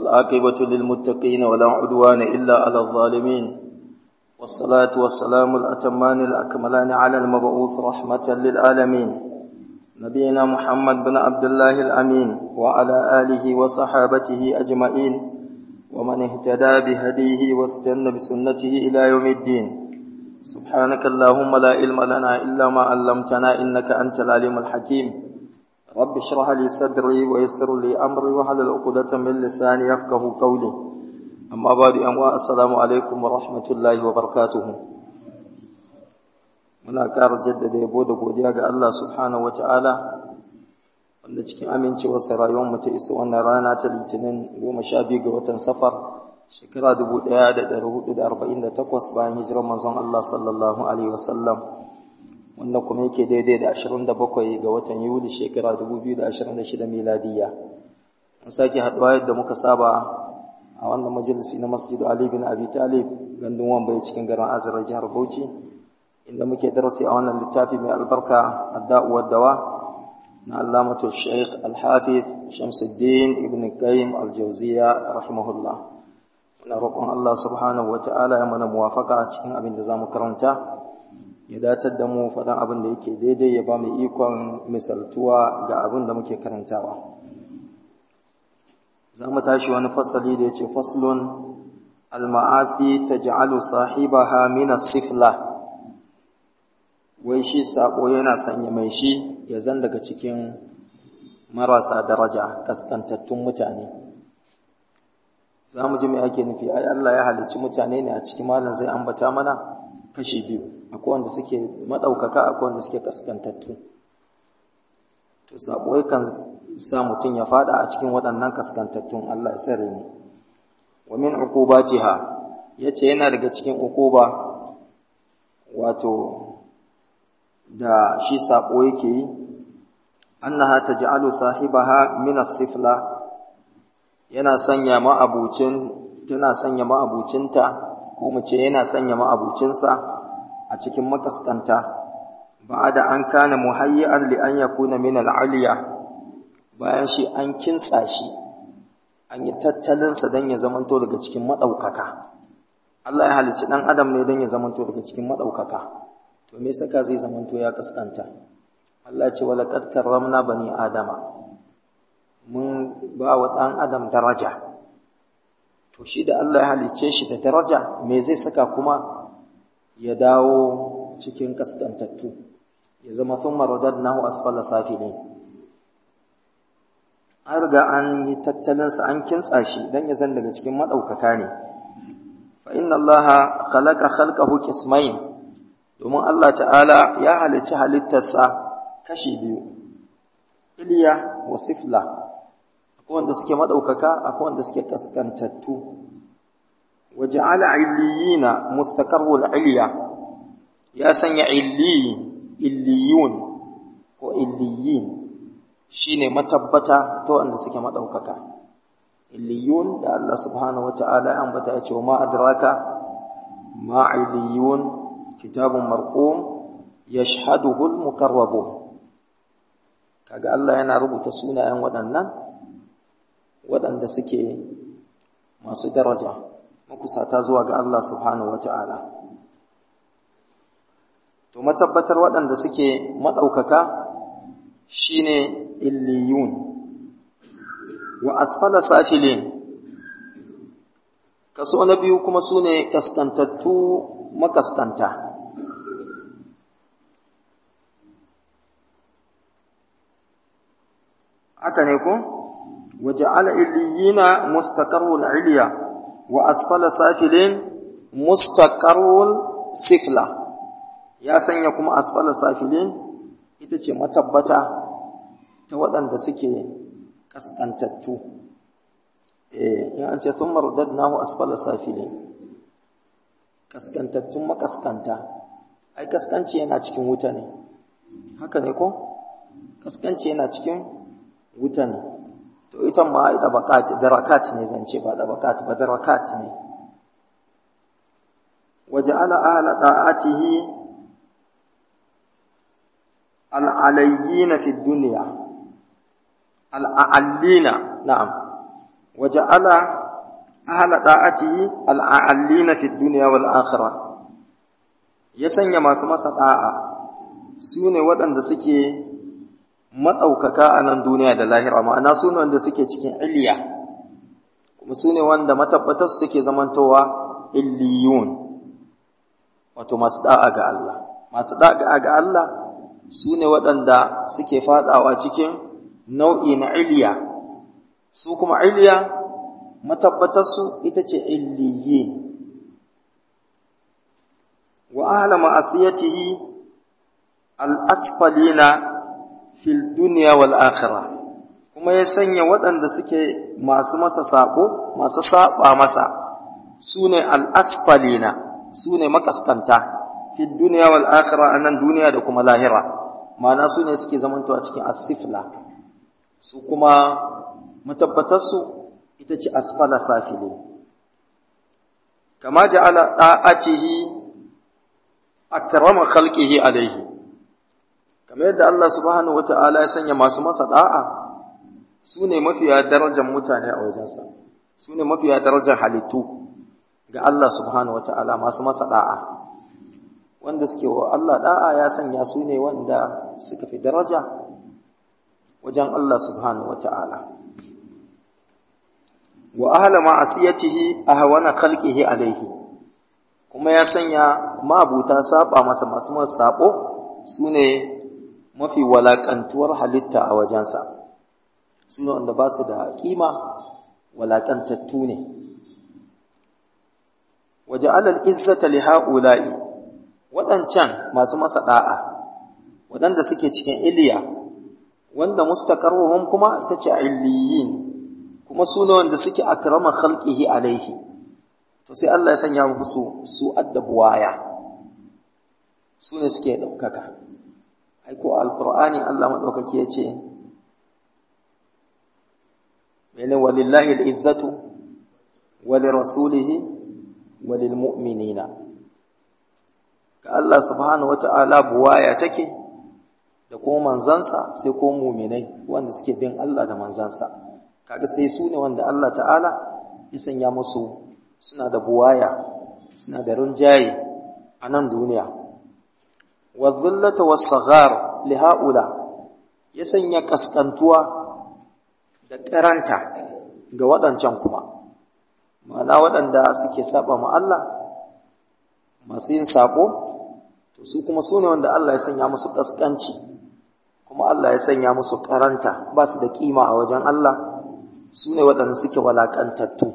والعاقبة للمتقين ولا عدوان إلا على الظالمين والصلاة والسلام الأتمان الأكملان على المبعوث رحمة للعالمين نبينا محمد بن عبد الله الأمين وعلى آله وصحابته أجمعين ومن اهتدى بهديه واستنى بسنته إلى يوم الدين سبحانك اللهم لا علم لنا إلا ما علمتنا إنك أنت العليم الحكيم رب اشرح لي صدري ويسر لي أمري وحلل عقدة من لساني يفقه قولي أما بعد أمواء السلام عليكم ورحمة الله وبركاته muna ƙara jaddada yabo da godiya ga Allah subhanahu wa ta'ala wanda cikin amincewarsa rayuwarmu ta iso wannan rana ta litinin goma sha biyu ga watan safar shekara dubu ɗaya da ɗari hudu da arba'in da takwas bayan hijirar manzon Allah sallallahu alaihi wasallam wanda kuma yake daidai da ashirin da bakwai ga watan yuli shekara dubu biyu da ashirin da shida miladiyya mun sake haɗuwa yadda muka saba a wannan majalisi na masjidu Ali bin Abi Talib gandun wambai cikin garin Azra jihar Bauchi inda muke darasi a wannan littafi mai albarka adda'u dawa na Allamatu Sheikh Al-Hafiz Shamsuddin Ibn Qayyim Al-Jawziyya rahimahullah muna roƙon Allah subhanahu wata'ala ya mana muwafaka cikin abin da zamu karanta ya datar da mu faɗan abin da yake daidai ya ba mu ikon misaltuwa ga abin da muke karantawa za mu tashi wani fasali da ya ce faslun al-ma'asi taj'alu sahibaha min as-sifla wai shi sako yana sanya mai shi ya zan daga cikin marasa daraja kaskantattun mutane za mu ji mai ake nufi ai Allah ya halicci mutane ne a cikin malam zai ambata mana kashi biyu akwai wanda suke madaukaka akwai wanda suke kaskantattu to sako kan sa mutum ya fada a cikin waɗannan kaskantattun Allah ya tsare mu wa min uqubatiha yace yana daga cikin uquba wato da shi saƙo yake yi annaha taj'alu sahibaha min as-sifla yana sanya ma'abucin tana sanya ma'abucinta ko mu ce yana sanya ma'abucinsa a cikin makaskanta ba'da an kana muhayyi'an li an yakuna min al-aliya bayan shi an kintsa shi an yi tattalin sa dan ya zamanto daga cikin madaukaka Allah ya halicci dan adam ne dan ya zamanto daga cikin madaukaka to me saka zai zamanto ya kaskanta Allah ce wala qad karramna bani adama mun ba wa dan adam daraja to shi da Allah ya halice shi da daraja me zai saka kuma ya dawo cikin kaskantattu ya zama thumma radadnahu asfala safilin an riga an yi tattalinsa an kintsa shi dan ya zan daga cikin madaukaka ne fa inna allaha khalaqa khalqahu qismain domin Allah ta'ala ya halicci halittarsa kashi biyu, iliya wa sifla, akwai wanda suke maɗaukaka, akwai wanda suke kaskantattu, waje ala illiyina mustakarwul iliya, ya sanya illiyin, illiyun ko illiyin shi ne matabbata ta wanda suke maɗaukaka. Illiyun da Allah subhanahu wa ta'ala ya ambata ya ce wa ma'adraka ma'iliyun kitabun marqum yashhaduhu al-mukarrabun kaga Allah yana rubuta sunayen waɗannan waɗanda suke masu daraja makusata zuwa ga Allah subhanahu wata'ala to matabbatar waɗanda suke madaukaka shine illiyun wa asfala safilin kaso na biyu kuma sune kaskantattu makaskanta haka ne ko waja'ala illiyina mustaqarrul iliya wa asfala safilin mustaqarrul sifla ya sanya kuma asfala safilin ita ce matabbata ta waɗanda suke kaskantattu eh in an ce thumma radadnahu asfala safilin kaskantattun makaskanta ai kaskanci yana cikin wuta ne haka ne ko kaskanci yana cikin wuta ne to ita ma ai tabaqat darakat ne zance ba tabaqat ba darakat ne waja'ala ahla da'atihi al'alayyina fi dunya al'allina na'am waja'ala ahla da'atihi al'allina fi dunya wal akhirah ya sanya masu masa da'a su ne waɗanda suke maɗaukaka a nan duniya da lahira ma'ana su ne wanda suke cikin iliya kuma su ne wanda matabbatar su suke zamantowa illiyun wato masu da'a ga Allah masu da'a ga Allah su ne waɗanda suke faɗawa cikin nau'i na iliya su kuma iliya matabbatarsu ita ce illiyin wa ahla ma'asiyatihi al-asfalina fil dunya wal akhirah kuma ya sanya waɗanda suke masu masa sabo masu saba masa sune al-asfalina sune makaskanta fil dunya wal akhirah anan duniya da kuma lahira ma'ana sune suke zamantowa cikin asifla su kuma matabbatarsu ita ce asfala safili kama ja'ala da'atihi akrama khalqihi alaihi kamar yadda Allah subhanahu wata'ala ya sanya masu masa da'a su ne mafiya darajar mutane a wajensa su ne mafiya darajar halittu ga Allah subhanahu wata'ala masu masa da'a wanda suke wa Allah da'a ya sanya su ne wanda suka fi daraja wajen Allah subhanahu wata'ala wa ahla ma'asiyatihi ahwana khalqihi alaihi kuma ya sanya ma'abuta saba masa masu masu sabo sune mafi walakantuwar halitta a wajensa sune wanda ba su da kima walakantattu ne waje alal izzata li haula'i waɗancan masu masa da'a waɗanda suke cikin iliya wanda mustaqarruhum kuma ita ce illiyin kuma su ne wanda suke akrama khalqihi alaihi to sai Allah ya sanya musu su addabuwaya su ne suke daukaka ai ko alqur'ani Allah madaukaki yace mene walillahi alizzatu walirasulihi walilmu'minina ka Allah subhanahu wata'ala buwaya take da kuma manzansa sai ko mu'minai wanda suke bin Allah da manzansa kaga sai su ne wanda Allah ta'ala ya sanya musu suna da buwaya suna da rinjaye a nan duniya wa dhillata was-saghar li haula ya sanya kaskantuwa da karanta ga waɗancan kuma ma'ana waɗanda suke saba ma Allah masu yin sabo to su kuma su ne wanda Allah ya sanya musu kaskanci kuma Allah ya sanya musu karanta ba su da kima a wajen Allah su ne waɗanda suke walaƙantattu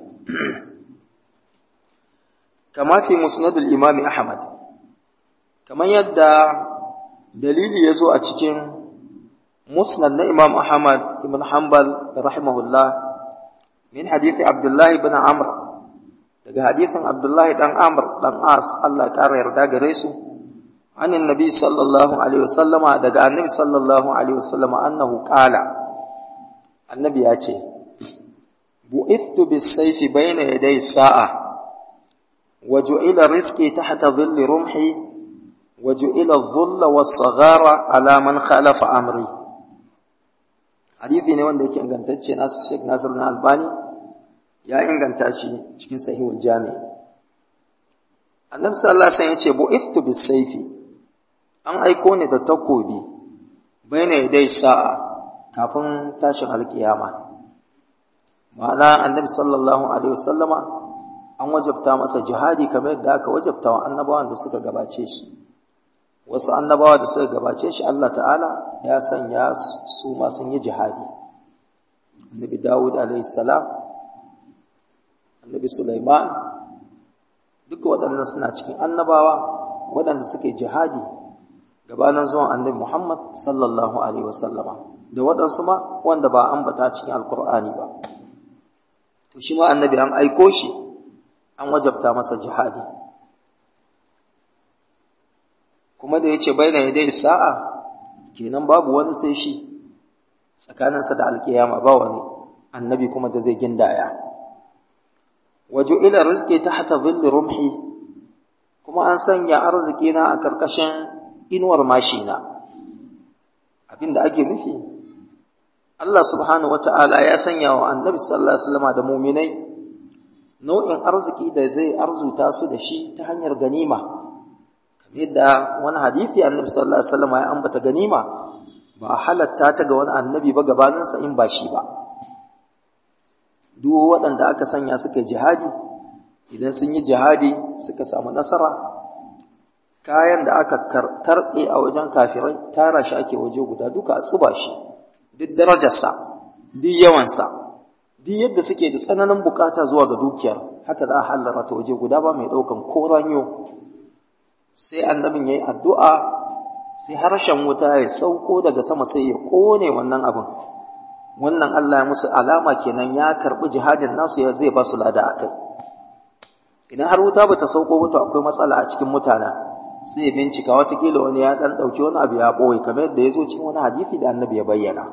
kama fi musnadul imami ahmad kamar yadda dalili ya zo a cikin musnad na imam ahmad ibn hanbal rahimahullah min hadithi abdullahi ibn amr daga hadithin abdullahi dan amr dan as Allah ƙara yarda gare su عن النبي صلى الله عليه وسلم دقى النبي صلى الله عليه وسلم أنه قال النبي ياتي بعثت بالسيف بين يدي الساعة وجعل رزقي تحت ظل رمحي وجعل الظل والصغار على من خالف أمري حديثي ne wanda yake ingantacce na Sheikh Nasir na Albani ya inganta shi cikin sahihul jami Annabi sallallahu alaihi wasallam yace bu'ithtu bis-sayfi an aiko ni da takobi baina dai sa'a kafin tashin alkiyama ma'ana annabi sallallahu alaihi wasallama an wajabta masa jihadi kamar yadda aka wajabta wa annabawan da suka gabace shi wasu annabawa da suka gabace shi Allah ta'ala ya sanya su ma sun yi jihadi annabi Dawud alaihi salam annabi Sulaiman duka waɗannan suna cikin annabawa waɗanda suka yi jihadi gabanin zuwan annabi Muhammad sallallahu alaihi wasallama da waɗansu ma wanda ba ambata cikin alkur'ani ba to shi ma annabi an aiko shi an wajabta masa jihadi kuma da yace baina yadai sa'a kenan babu wani sai shi tsakaninsa da alkiyama ba wani annabi kuma da zai gindaya waju ila rizqi tahta dhilli rumhi kuma an sanya arziki na a karkashin inuwar mashina abinda ake nufi Allah subhanahu wata'ala ya sanya wa annabi sallallahu alaihi wasallam da muminai nau'in arziki da zai arzuta su da shi ta hanyar ganima kamar yadda wani hadisi annabi sallallahu alaihi wasallam ya ambata ganima ba a halatta ta ga wani annabi ba gabaninsa in ba shi ba duk waɗanda aka sanya suka jihadi idan sun yi jihadi suka samu nasara kayan da aka karɓe a wajen kafirai tara shi ake waje guda duka a tsuba shi duk darajarsa duk yawansa duk yadda suke da tsananin bukata zuwa ga dukiyar haka za a hallara ta waje guda ba mai ɗaukan ko ranyo sai annabin ya yi addu'a sai harshen wuta ya sauko daga sama sai ya ƙone wannan abin wannan Allah ya musu alama kenan ya karɓi jihadin nasu ya zai ba su lada a kai idan har wuta ba ta sauko ba to akwai matsala a cikin mutanen sai ya bincika watakila wani ya ɗan ɗauki wani abu ya ɓoye kamar yadda ya zo cikin wani hadisi da annabi ya bayyana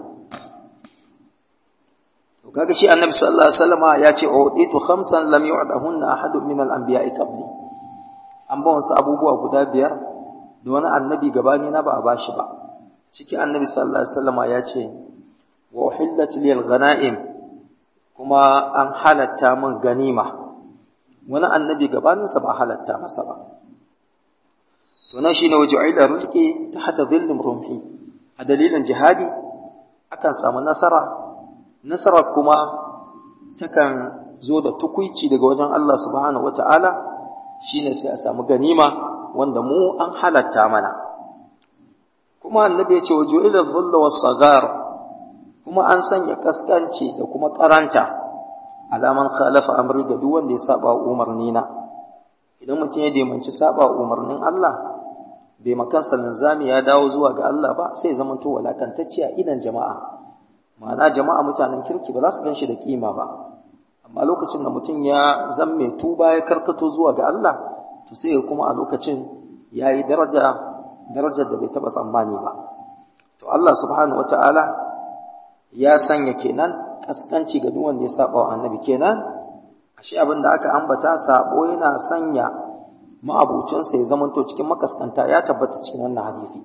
to kaga shi annabi sallallahu alaihi wasallam ya ce uditu khamsan lam yu'dahunna ahadun min al-anbiya'i qabli an ba wasu abubuwa guda biyar da wani annabi gabani na ba a bashi ba ciki annabi sallallahu alaihi wasallam ya ce wa uhillat lil ghanaim kuma an halatta min ganima wani annabi gabaninsa ba halatta masa ba to nan shine waju'ila rizqi tahta dhillim rumhi a dalilin jihadi akan samu nasara nasara kuma takan zo da tukuici daga wajen Allah subhanahu wata'ala shine sai a samu ganima wanda mu an halatta mana kuma annabi ya ce waju'ila dhulla was-saghar kuma an sanya kaskanci da kuma karanta alaman khalafa amri ga duk wanda ya saba umarni na idan mutum ya demanci saba umarnin Allah bai makansa linzami ya dawo zuwa ga Allah ba sai zama to walakantacce a idan jama'a ma'ana jama'a mutanen kirki ba za su ganshi da kima ba amma lokacin da mutum ya zan mai tuba ya karkato zuwa ga Allah to sai kuma a lokacin ya yi daraja darajar da bai taba tsammani ba to Allah subhanahu wataala ya sanya kenan kaskanci ga duk wanda ya saba wa annabi kenan ashe abin da aka ambata sabo yana sanya ma'abucinsa ya zamanto cikin makaskanta ya tabbata cikin wannan hadisi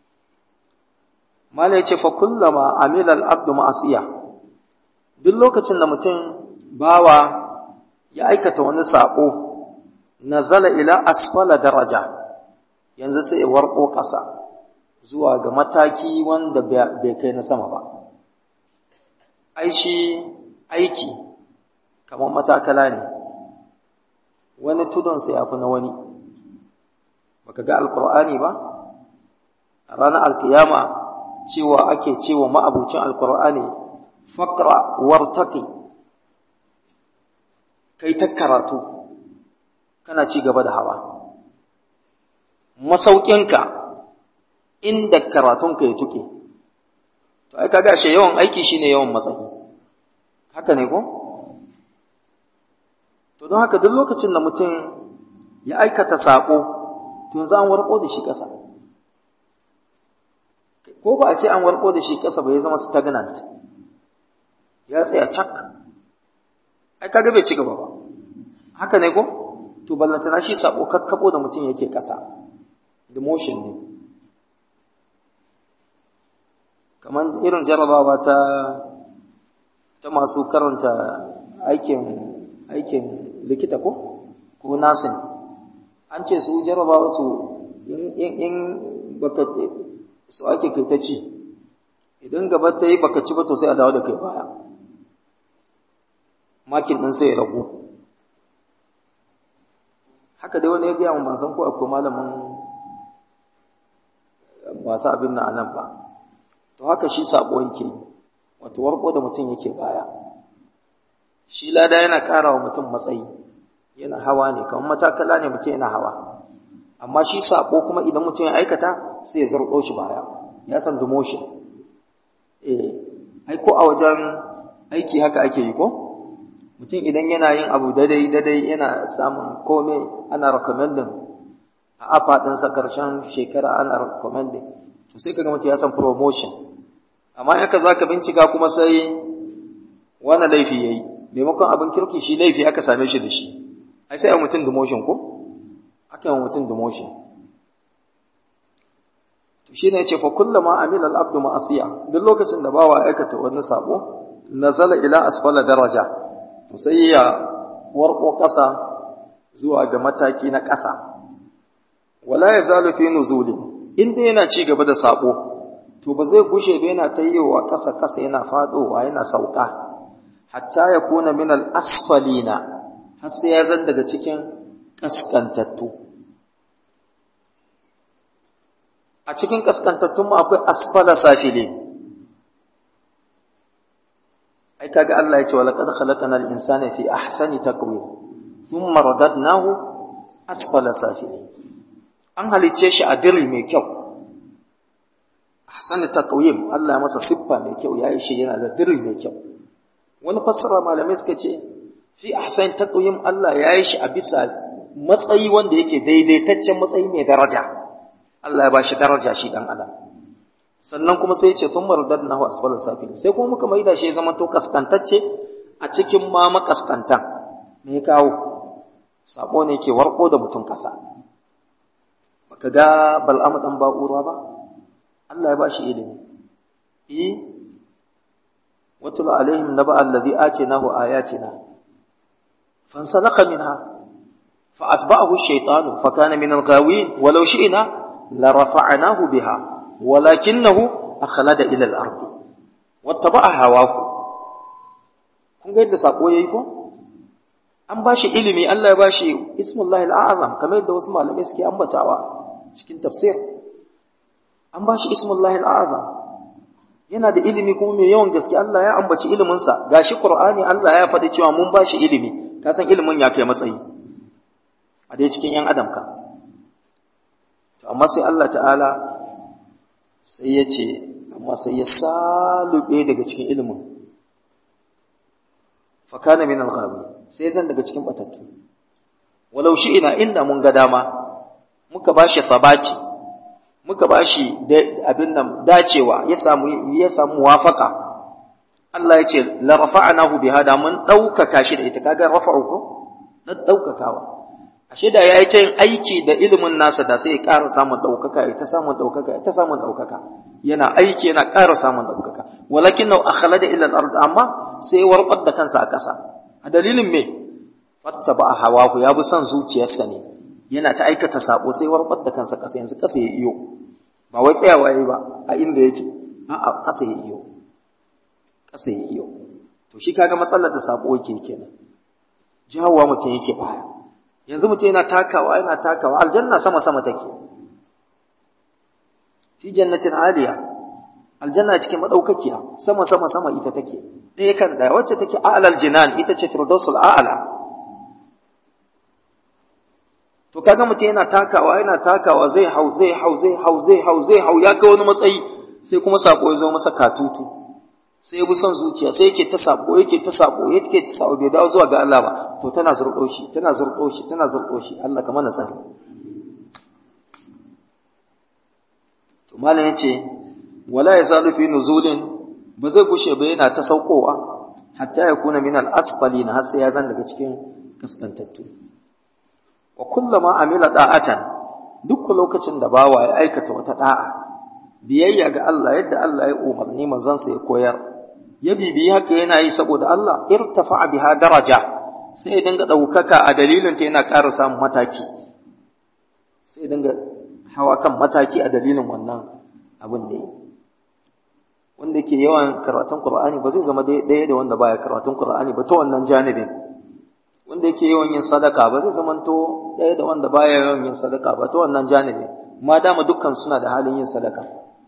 mala yace fa kullama amila al-abdu ma'asiya duk lokacin da mutum bawa ya aikata wani sabo nazala ila asfala daraja yanzu sai ya warko ƙasa zuwa ga mataki wanda bai kai na sama ba ai shi aiki kamar matakala ne wani tudunsa ya fi na wani baka ga alkur'ani ba a ranar alkiyama cewa ake cewa ma'abucin alkur'ani fakra wartaki kai ta karatu kana ci gaba da hawa masaukinka inda karatunka ya tuke to ai kaga shi yawan aiki shine yawan matsayi haka ne ko to don haka duk lokacin da mutum ya aikata sako to yanzu an warko da shi ƙasa ko ba a ce an warko da shi ƙasa ba ya zama stagnant ya tsaya cak ai kaga bai ci gaba ba haka ne ko to ballantana shi sako kakkabo da mutum yake ƙasa demotion ne kamar irin jarabawa ta ta masu karanta aikin aikin likita ko ko nasin an ce su jarabawa su in baka su ake kai ta ci idan gaba ta yi baka ci ba to sai a dawo da kai baya makin ɗin sai ya ragu haka dai wani ya gaya ban san ko akwai malamin masu abin na anan ba to haka shi sabo yake wato warko da mutum yake baya shi lada yana ƙara wa mutum matsayi yana hawa ne kamar matakala ne mutum yana hawa amma shi sabo kuma idan mutum ya aikata sai ya zarɗo shi baya ya san demotion eh ai ko a wajen aiki haka ake yi ko mutum idan yana yin abu dadai dadai yana samun komai ana recommending a afa ɗinsa ƙarshen shekara ana recommending to sai kaga mutum ya san promotion amma in ka zaka bincika kuma sai wani laifi yayi maimakon abin kirki shi laifi aka same shi da shi ai sai a mutum demotion ko aka yi mutum demotion to shine yace fa kullama amila al-abdu ma'asiya duk lokacin da bawa aikata wani sabo nazala ila asfala daraja to sai ya warko kasa zuwa ga mataki na kasa wala yazalu fi nuzuli inda yana ci gaba da sabo to ba zai gushe ba yana tayyowa kasa kasa yana fadowa yana sauka hatta ya kuna min al-asfalina har sai ya zan daga cikin kaskantattu a cikin kaskantattun mu akwai asfala safili ai kaga Allah ya ce wala qad khalaqana al-insana fi ahsani taqwim thumma radadnahu asfala safili an halice shi a diri mai kyau ahsani taqwim Allah ya masa siffa mai kyau yayi shi yana da diri mai kyau wani fassara malamai suka ce fi ahsani taqwim Allah yayi shi a bisa matsayi wanda yake daidaitaccen matsayi mai daraja Allah ya ba shi daraja shi dan adam sannan kuma sai ya ce sun mardad na hu asfalul safilin sai kuma muka maida shi ya zama to kaskantacce a cikin ma makaskantan me ya kawo sabo ne ke warko da mutum kasa baka ga bal'amu dan ba'ura ba Allah ya ba shi ilimi eh watul alaihim naba alladhi atinahu ayatina fansalakha minha فأتبعه الشيطان فكان من الغاوين ولو شئنا لرفعناه بها ولكنه أخلد إلى الأرض واتبع هواه kun ga yadda sako yayi ko an bashi ilimi Allah ya bashi ismullahi al'azam kamar yadda wasu malamai suke ambatawa cikin tafsir an bashi ismullahi al'azam yana da ilimi kuma mai yawan gaske Allah ya ambaci ilimin sa gashi Qur'ani Allah ya faɗi cewa mun bashi ilimi ka san ilimin ya kai matsayi a dai cikin ‘yan adam ka. To, amma sai Allah ta'ala sai ya ce, amma sai ya salube daga cikin ilimin. Fakana min al sai zan daga cikin batattu. Walau shi ina inda mun ga dama, muka ba shi sabati, muka ba shi abin nan dacewa, ya samu ya samu wafaka. Allah ya ce, la rafa'anahu biha da mun ɗaukaka shi da ita, kaga rafa'u ko? Na ɗaukakawa. ashe da ya yi ta yin aiki da ilimin nasa da sai ya ƙara samun ɗaukaka ya ta samun ɗaukaka ya ta samun ɗaukaka yana aiki yana ƙara samun ɗaukaka walakin nau akhala da ilal ard amma sai ya warɓar da kansa a ƙasa a dalilin me fatta ba a hawa ku ya bi son zuciyarsa ne yana ta aikata sabo sai warɓar da kansa ƙasa yanzu ƙasa ya iyo ba wai tsayawa yayi ba a inda yake a'a ƙasa ya iyo ƙasa ya iyo to shi kaga matsalar da sabo yake kenan jawowa mutum yake baya yanzu mutum yana takawa yana takawa aljanna sama sama take fi jannatin aliya aljanna cikin madaukakiya sama sama sama ita take ɗaya kan ɗaya wacce take a'lal jinan ita ce firdausul a'la to kaga mutum yana takawa yana takawa zai hau zai hau zai hau zai hau zai hau ya kai wani matsayi sai kuma sako ya zo masa katutu sai ya bi son zuciya sai yake ta sako yake ta sako yake ta sako bai dawo zuwa ga Allah ba to tana zurɗo shi tana zurɗo shi tana zurɗo shi Allah ka mana tsari to malam yace wala yazalu fi nuzulin ba zai gushe ba yana ta saukowa hatta ya kuna min al-asfalin har sai ya zan daga cikin kaskantattu wa kullama amila da'atan duk lokacin da bawa ya aikata wata da'a biyayya ga Allah yadda Allah ya umarni manzansa ya koyar ya bibiyi haka yana yi saboda Allah irtafa biha daraja sai ya dinga ɗaukaka a dalilin ta yana ƙara samun mataki sai ya dinga hawa kan mataki a dalilin wannan abin da yi wanda ke yawan karatun Qur'ani ba zai zama ɗaya da wanda baya karatun Qur'ani ba ta wannan janibin wanda yake yawan yin sadaka ba zai zama to ɗaya da wanda baya yawan yin sadaka ba ta wannan janibin ma dama dukkan suna da halin yin sadaka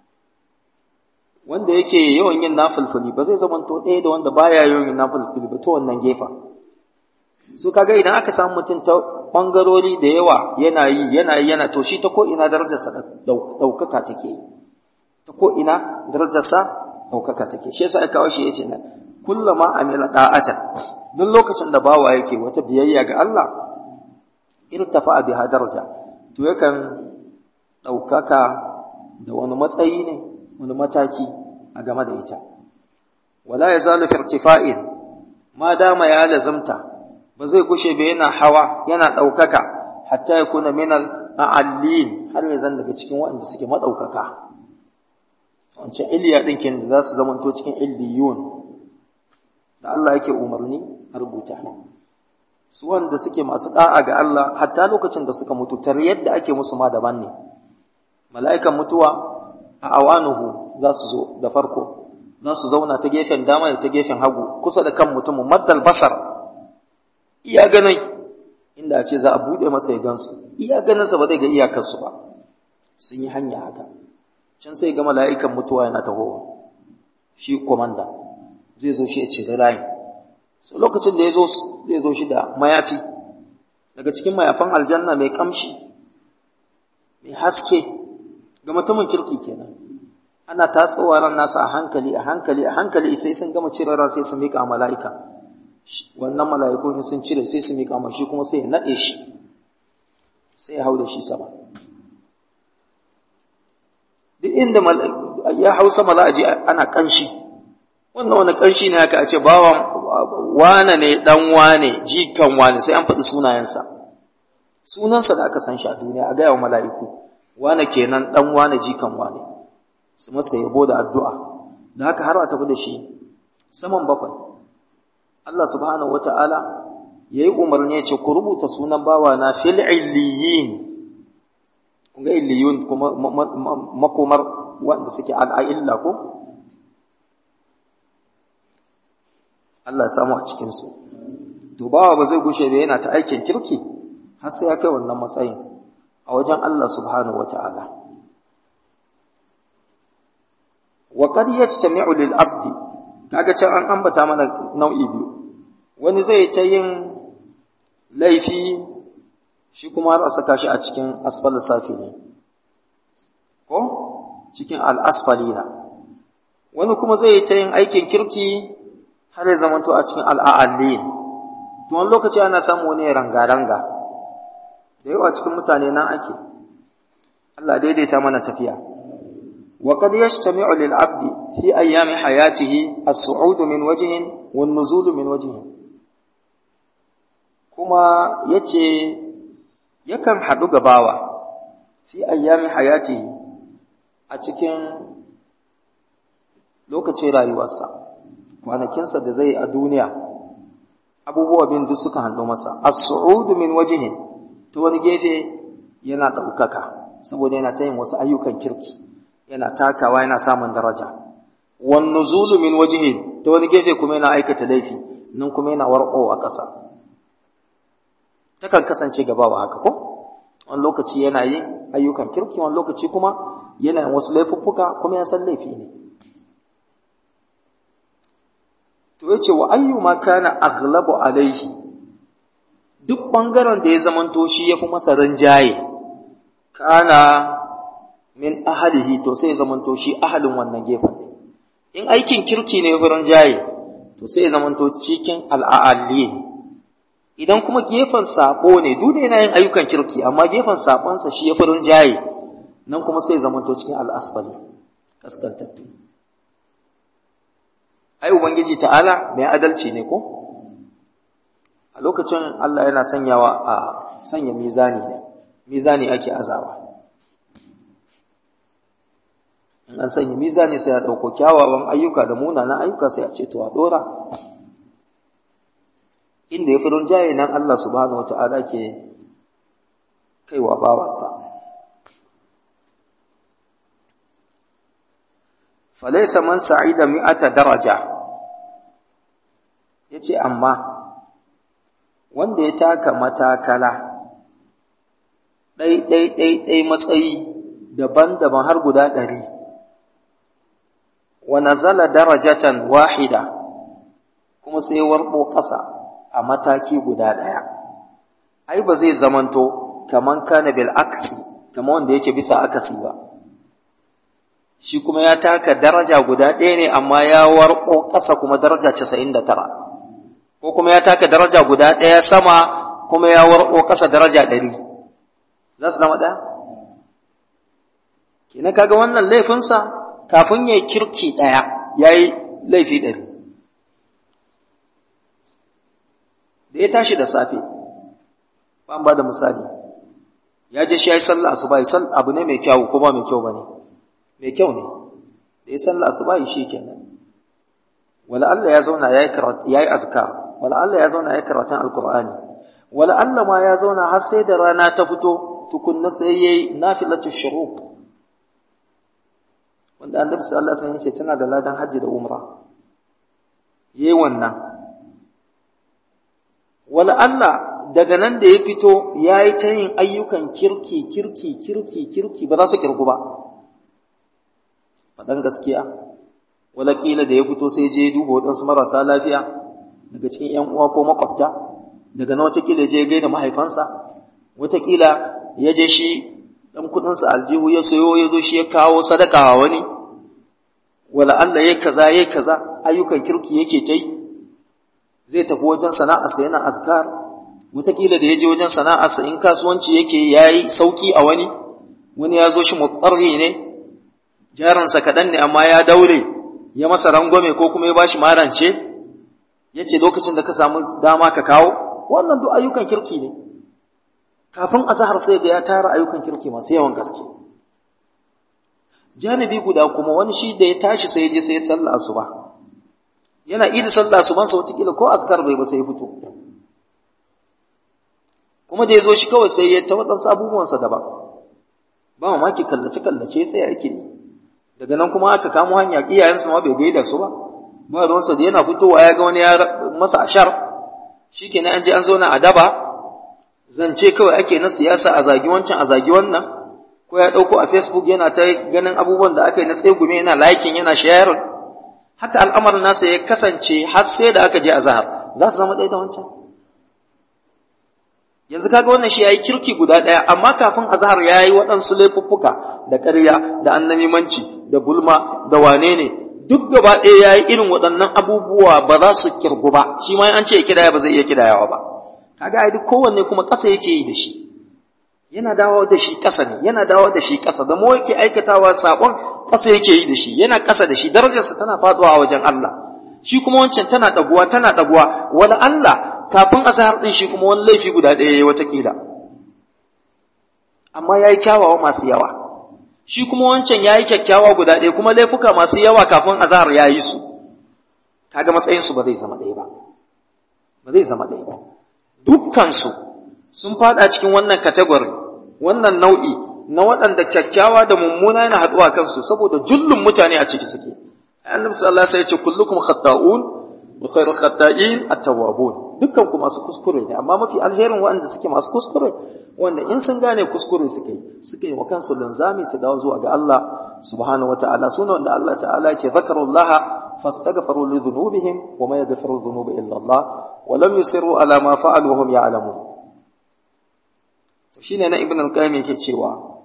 wanda yake yawan yin nafilfili ba zai zama to ɗaya da wanda baya yawan yin nafilfili ba ta wannan gefa su kaga idan aka samu mutum ta ɓangarori da yawa yana yi yana yi yana to shi ta ko ina darajarsa ɗaukaka take yi ta ko ina darajarsa ɗaukaka take shi yasa aka kawo shi yace na kullama amila da'atan duk lokacin da bawa yake wata biyayya ga Allah irtafa biha daraja to yakan ɗaukaka da wani matsayi ne wani mataki a game da ita wala yazalu fi irtifa'in ma dama ya lazamta ba zai gushe ba yana hawa yana ɗaukaka hatta ya kuna minal a'allin har ya zan daga cikin waɗanda suke maɗaukaka wancan iliya ɗin kenan da za su zamanto cikin illiyun da Allah yake umarni a rubuta su wanda suke masu da'a ga Allah hatta lokacin da suka mutu tar yadda ake musu ma daban ne mala'ikan mutuwa a awanuhu za su zo da farko za su zauna ta gefen dama da ta gefen hagu kusa da kan mutumin maddal basar iya ganin inda ce za a buɗe masa ya gansu iya ganinsa ba zai ga iyakarsu ba sun yi hanya haka can sai ga mala'ikan mutuwa yana tahowa shi komanda zai zo shi ya cire layin so lokacin da ya zo zai zo shi da mayafi daga cikin mayafan aljanna mai kamshi mai haske ga mutumin kirki kenan ana tatsowa ran nasa a hankali a hankali a hankali sai sun gama cire ran sai su mika mala'ika wannan mala'iku sun cire sai su mika shi kuma sai ya nade shi sai ya hau da shi sama duk inda ya hau sama za a ji ana kanshi wannan wani kanshi ne haka a ce bawan wane ne dan wane jikan wane sai an faɗi sunayensa sunansa da aka san shi a duniya a gaya wa mala'iku wane kenan dan wane jikan wane su masa yabo da addu'a da haka har a tafi da shi saman bakwai Allah subhanahu wata'ala ya yi umarni ya ce ku rubuta sunan bawa na fil illiyin kun ga illiyun kuma makomar wanda suke al'a'illa ko Allah samu a cikinsu to bawa ba zai gushe da yana ta aikin kirki har sai ya kai wannan matsayin a wajen Allah subhanahu wata'ala wa qad yastami'u lil abdi kaga can an ambata mana nau'i biyu wani zai ta yin laifi shi kuma har a saka shi a cikin asfal safi ne ko cikin al-asfalina wani kuma zai ta yin aikin kirki har ya zamanto a cikin al'a'allin to wani lokaci ana samu wani ranga-ranga da yawa cikin mutane nan ake Allah daidaita mana tafiya وقد يجتمع للعبد في أيام حياته الصعود من وجه والنزول من وجه كما يتي يكن حدو غباوة في أيام حياته أتكن lokacin rayuwarsa kwanakinsa da zai a duniya abubuwa bin duk suka hannu masa as-su'udu min wajhin ta wani gefe yana ɗaukaka saboda yana ta yin wasu ayyukan kirki yana takawa yana samun daraja wan nuzulu min wajhi ta wani gefe kuma yana aikata laifi nan kuma yana warqo a ƙasa takan kasance gaba wa haka ko wani lokaci yana yin ayyukan kirki wani lokaci kuma yana yin wasu laifuffuka kuma ya san laifi ne to yace wa ayyu ma kana aghlabu alaihi duk bangaren da ya zamanto shi yafi masa rinjaye kana min ahalihi to sai zamanto shi ahalin wannan gefen ne in aikin kirki ne furin jaye to sai zamanto cikin al'a'alli idan kuma gefen sabo ne duk yana yin ayyukan kirki amma gefen sabonsa shi ya furin jaye nan kuma sai zamanto cikin al'asfali kaskantattu ai ubangiji ta'ala mai adalci ne ko a lokacin Allah yana sanyawa a sanya mizani ne mizani ake azawa in an sanya mizani sai a ɗauko kyawawan ayyuka da munanan ayyuka sai a ce to a ɗora inda ya fi jaye nan Allah subhanahu wata'ala ke kaiwa bawansa falaisa man sa'ida mi'ata daraja yace amma wanda ya taka matakala ɗai ɗai ɗai ɗai matsayi daban-daban har guda ɗari wa nazala darajatan wahida kuma sai warbo ƙasa a mataki guda ɗaya ai ba zai zamanto kaman kana bil aksi kaman wanda yake bisa akasi ba shi kuma ya taka daraja guda ɗaya ne amma ya warko ƙasa kuma daraja casa'in da tara ko kuma ya taka daraja guda ɗaya sama kuma ya warko ƙasa daraja ɗari za su zama ɗaya kenan kaga wannan laifinsa kafin ya yi kirki ɗaya ya yi laifi ɗari da ya tashi da safe ban ba da misali ya je shi ya yi sallah asuba yi abu ne mai kyau ko ba mai kyau ba ne mai kyau ne da ya sallah asuba shi kenan wala Allah ya zauna yayi karatu yayi azkar wala Allah ya zauna yayi karatun alqur'ani wala Allah ma ya zauna har sai da rana ta fito tukunna sai yayi nafilatu shuruq wanda annabi sallallahu alaihi wasallam ya ce tana da ladan haji da umra yayi wannan wala Allah daga nan da ya fito yayi ta yin ayyukan kirki kirki kirki kirki ba za su kirgu ba faɗan gaskiya walaƙila da ya fito sai je duba waɗansu marasa lafiya daga cikin ‘yan uwa ko makwabta daga na watakila je gaida mahaifansa watakila ya je shi ɗan kuɗinsa aljihu ya sayo ya zo shi ya kawo sadaka wa wani wala Allah ya kaza ya kaza ayyukan kirki yake ta yi zai tafi wajen sana'arsa yana azkar watakila da ya je wajen sana'arsa in kasuwanci yake ya yi sauƙi a wani wani ya zo shi mutsarri ne jaransa kaɗan ne amma ya daure ya masa rangwame ko kuma ya ba shi marance ya ce lokacin da ka samu dama ka kawo wannan duk ayyukan kirki ne kafin azahar sai ga ya tara ayyukan kirki masu yawan gaske janibi guda kuma wani shi da ya tashi sai ya je sai ya tsalla asuba yana idi sallah asuban sa wataƙila ko askar bai ba sai ya fito kuma da ya zo shi kawai sai ya ta waɗansu abubuwansa daban ba mamaki kallace-kallace sai ake yi daga nan kuma aka kamo hanya iyayensa ma bai gaida su ba ba ruwansa da yana fitowa ya ga wani ya masa ashar shikenan an je an zauna a daba zance kawai ake na siyasa a zagi wancan a zagi wannan ko ya ɗauko a facebook yana ta ganin abubuwan da aka yi na tsegume yana liking yana sharing haka al'amarin nasa ya kasance har sai da aka je a zahar za su zama ɗaya da wancan yanzu kaga wannan shi yayi kirki guda ɗaya amma kafin azhar yayi waɗansu laifuffuka da ƙarya da annamimanci da gulma da wane ne duk gaba ɗaya yayi irin waɗannan abubuwa ba za su kirgu ba shi ma an ce kidaya ba zai iya kidayawa ba kaga ai duk kowanne kuma ƙasa yake yi da shi yana dawo da shi ƙasa ne yana dawo da shi ƙasa da mu yake aikatawa sabon ƙasa yake yi da shi yana ƙasa da shi darajarsa tana faduwa a wajen Allah shi kuma wancan tana ɗaguwa tana ɗaguwa wala Allah kafin azhar din shi kuma wani laifi guda ɗaya yayi watakila amma yayi kyawawa masu yawa shi kuma wancan yayi kyakkyawa guda ɗaya kuma laifuka masu yawa kafin azhar yayi su kaga matsayin su ba zai zama ɗaya ba ba zai zama ɗaya ba dukkan su sun fada cikin wannan category wannan nau'i na waɗanda kyakkyawa da mummuna yana haɗuwa kansu saboda jullun mutane a ciki suke annabi sallallahu alaihi wasallam ya ce kullukum khata'un wa khairu khata'in at-tawwabun dukkan ku masu kuskure ne amma mafi alherin waɗanda suke masu kuskure wanda in sun gane kuskure suke suke wa kansu linzami su dawo zuwa ga Allah subhanahu wata'ala suna wanda Allah ta'ala yake zakarullaha fastaghfiru li dhunubihim wa ma yaghfiru dhunuba illa Allah wa lam yusiru ala ma fa'alu wa hum ya'lamun to shine na ibn al-qayyim yake cewa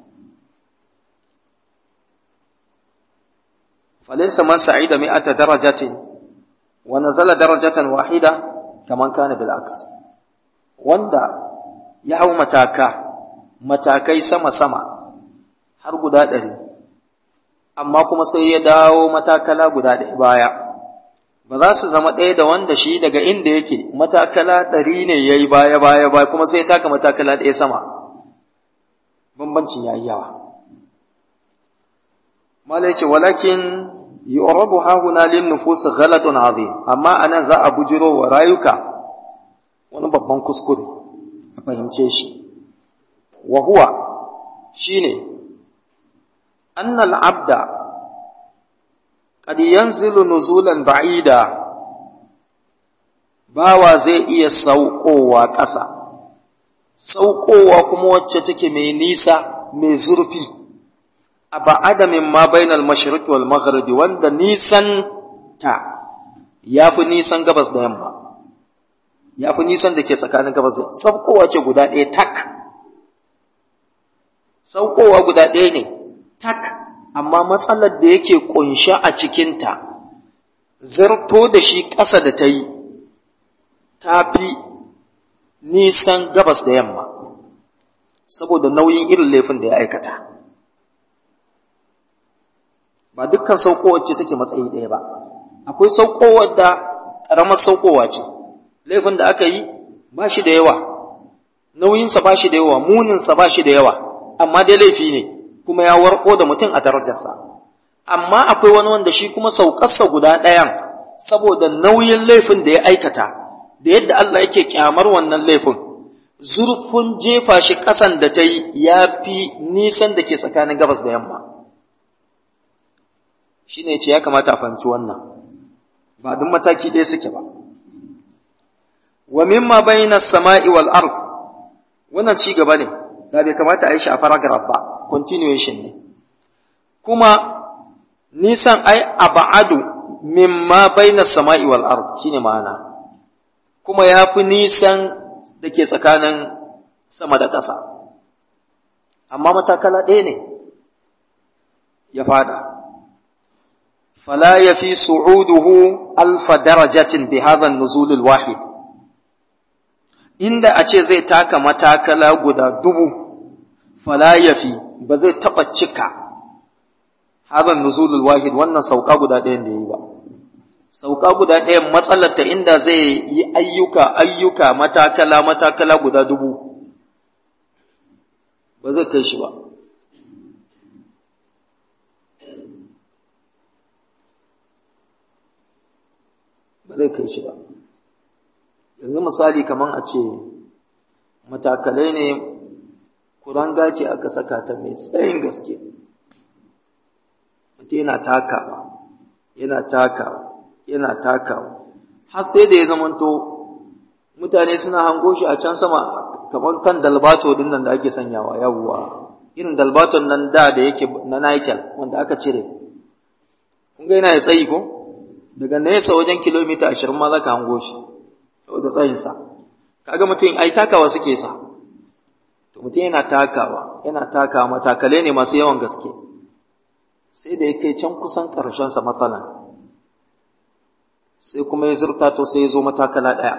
falaysa man sa'ida mi'ata darajatin wa nazala darajatan wahida kaman kana bil aks wanda ya hau mataka matakai sama-sama har guda ɗari amma kuma sai ya dawo matakala guda ɗaya baya ba za su zama ɗaya da wanda shi daga inda yake matakala ɗari ne ya yi baya-baya baya kuma sai ya taka matakala ɗaya sama bambancin ya yi yawa mala ce walakin yu'rabu hahuna lin nufus ghalatun azim amma anan za a bujiro wa rayuka wani babban kuskure a fahimce shi wa huwa shine annal abda qad yanzilu nuzulan ba'ida bawa zai iya saukowa ƙasa saukowa kuma wacce take mai nisa mai zurfi a ba'ada min ma bainal mashriq wal maghrib wanda nisan ta yafi nisan gabas da yamma ya fi nisan da ke tsakanin gabas da saukowa ce guda ɗaya tak saukowa guda ɗaya ne tak amma matsalar da yake ƙunsha a cikinta zarto da shi ƙasa da ta yi ta fi nisan gabas da yamma saboda nauyin irin laifin da ya aikata ba dukkan saukowar ce take matsayi ɗaya ba akwai saukowar da ƙaramar saukowa ce laifin da aka yi ba shi da yawa nauyinsa ba shi da yawa muninsa ba shi da yawa amma dai laifi ne kuma ya warko da mutum a darajarsa amma akwai wani wanda shi kuma saukarsa guda ɗayan saboda nauyin laifin da ya aikata da yadda Allah yake kyamar wannan laifin zurfin jefa shi ƙasan da ta yi ya fi nisan da ke tsakanin gabas da yamma shi ne ce ya kamata a fahimci wannan ba duk mataki ɗaya suke ba wa mimma bayna samai wal ard wannan ci gaba ne da bai kamata a yi shi a paragraph ba continuation ne kuma nisan ai aba'adu mimma bayna samai wal ard shine ma'ana kuma yafi nisan da ke tsakanin sama da ƙasa amma matakala ɗaya ne ya fada fala yafi su'uduhu alfa darajatin bi hadha an-nuzul al-wahid inda a ce zai taka matakala guda dubu fala yafi ba zai taba cika hadha an-nuzul al-wahid wannan sauka guda ɗayan da yi ba sauka guda ɗayan matsalar ta inda zai yi ayyuka ayyuka matakala matakala guda dubu ba zai kai shi ba ba zai kai shi ba yanzu misali kamar a ce matakalai ne kuranga ce aka saka ta mai tsayin gaske mutum yana takawa yana takawa yana takawa har sai da ya zamanto mutane suna hango shi a can sama kamar kan dalbato din nan da ake sanyawa yawwa irin dalbaton nan da da yake na Nikel wanda aka cire kun ga yana da tsayi ko daga nesa wajen kilomita ashirin ma za ka hango shi saboda tsayinsa kaga mutum ai takawa suke sa to mutum yana takawa yana takawa matakale ne masu yawan gaske sai da ya kai can kusan ƙarshensa matsalan sai kuma ya zurta to sai ya zo matakala ɗaya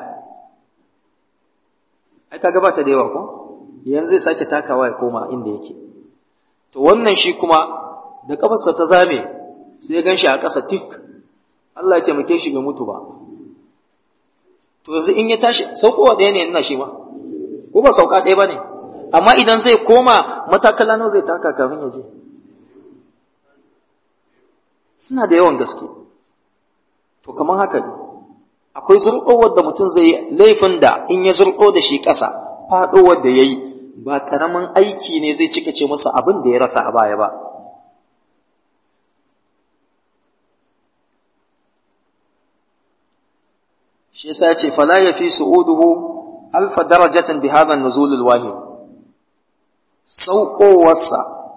ai kaga ba ta da yawa ko yanzu zai sake takawa ya koma inda yake to wannan shi kuma da kafarsa ta zame sai ya gan shi a ƙasa tik Allah ya taimake shi bai mutu ba to yanzu in ya tashi saukowa ɗaya ne ina shi ma ko ba sauka ɗaya ba ne amma idan zai koma matakala nawa zai taka kafin ya je suna da yawan gaske to kamar haka ne akwai zurƙowar da mutum zai yi laifin da in ya zurƙo da shi ƙasa faɗowar da ya yi ba ƙaramin aiki ne zai cika ce masa abin da ya rasa a baya ba shi yasa ya ce fala ya fi su'uduhu alfa darajatin bi hadha an-nuzul al-wahid sauƙowarsa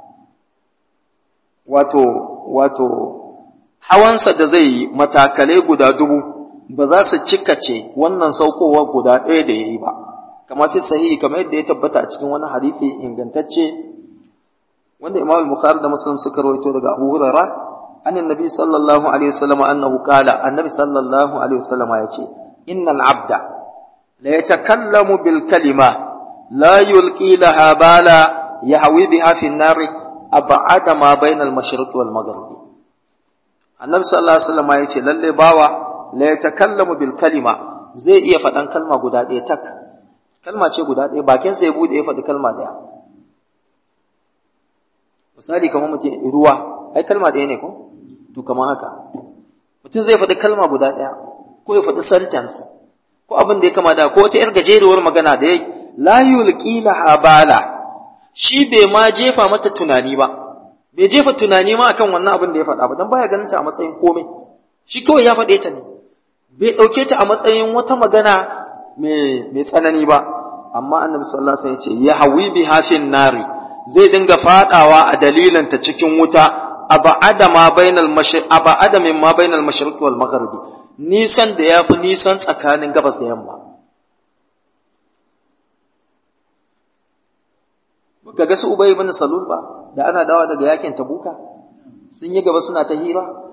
wato wato hawansa da zai yi matakalai guda dubu ba za su cikace wannan saukowa guda ɗaya da ya yi ba kamar fi sahihi kamar yadda ya tabbata a cikin wani hadisi ingantacce wanda imam al-bukhari da muslim suka rawaito daga abu hurairah an annabi sallallahu alaihi wasallam annahu qala annabi sallallahu alaihi wasallam ya ce innal abda la yatakallamu bil kalima la yulqi laha bala yahwi biha fi an-nar ab'ada ma bayna al-mashriq wal maghrib annabi sallallahu alaihi wasallam ya ce lalle bawa la yatakallamu bil kalima zai iya faɗan kalma guda ɗaya tak kalma ce guda ɗaya bakin sa ya bude ya faɗi kalma ɗaya misali kamar mutum ruwa ai kalma ɗaya ne ko to kamar haka mutum zai faɗi kalma guda ɗaya ko ya faɗi sentence ko abin da ya kama da ko wata yar gajeruwar magana da yayi la yulqi laha bala shi bai ma jefa mata tunani ba bai jefa tunani ma akan wannan abin da ya faɗa ba dan baya ganin ta a matsayin komai shi kawai ya faɗe ta ne bai ɗauke ta a matsayin wata magana mai tsanani ba amma annabi sallallahu alaihi wasallam ya ce ya hawi bi hafin nari zai dinga fadawa a dalilin ta cikin wuta aba'ada ma bainal mashriq aba'ada min ma bainal mashriq wal maghribi nisan da yafi nisan tsakanin gabas da yamma baka ga su ubay ibn salul ba da ana dawa daga yakin tabuka sun yi gaba suna ta hira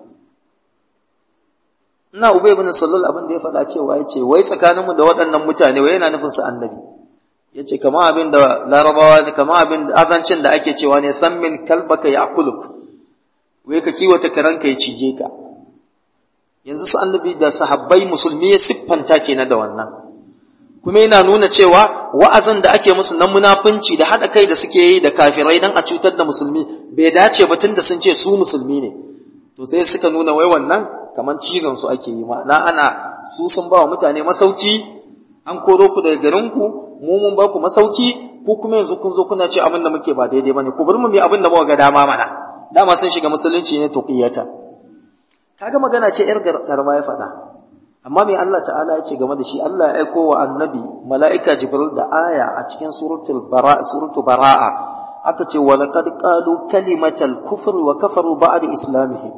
ina ubay ibn salul abin da ya faɗa cewa yace wai tsakaninmu da waɗannan mutane wai yana nufin su annabi yace kama abin da larabawa kama abin da azancin da ake cewa ne san min kalbaka ya'kuluk wai ka kiwata karanka ya cije ka yanzu su annabi da sahabbai musulmi ya siffanta kenan da wannan kuma yana nuna cewa wa'azin da ake musu na munafunci da haɗa kai da suke yi da kafirai dan a cutar da musulmi bai dace ba tunda sun ce su musulmi ne to sai suka nuna wai wannan kamar cizon su ake yi ma'ana ana su sun ba wa mutane masauki an koro ku daga garin ku mu mun ba ku masauki ku kuma yanzu kun zo kuna ce abin da muke ba daidai bane ku bar mu mu abin da muka ga dama mana dama sun shiga musulunci ne tuqiyata kaga magana ce yar karma ya faɗa amma me Allah ta'ala ya ce game da shi Allah ya aiko wa annabi mala'ika jibril da aya a cikin suratul bara suratul bara'a aka ce wa laqad qalu kalimatal kufr wa kafaru ba'da islamihim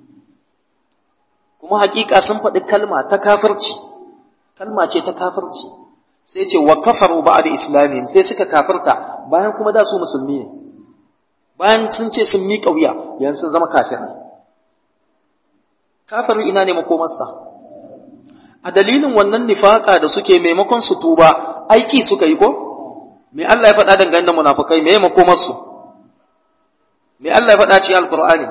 kuma hakika sun faɗi kalma ta kafirci kalma ce ta kafirci sai ce wa kafaru ba'da islamihim sai suka kafirta bayan kuma da su musulmi ne bayan sun ce sun miƙa wuya yanzu sun zama kafirai kafirin ina ne makomarsa a dalilin wannan nifaka da suke maimakon su tuba aiki suka yi ko me Allah ya faɗa dangane da munafukai me makomar su me Allah ya faɗa cikin alqur'ani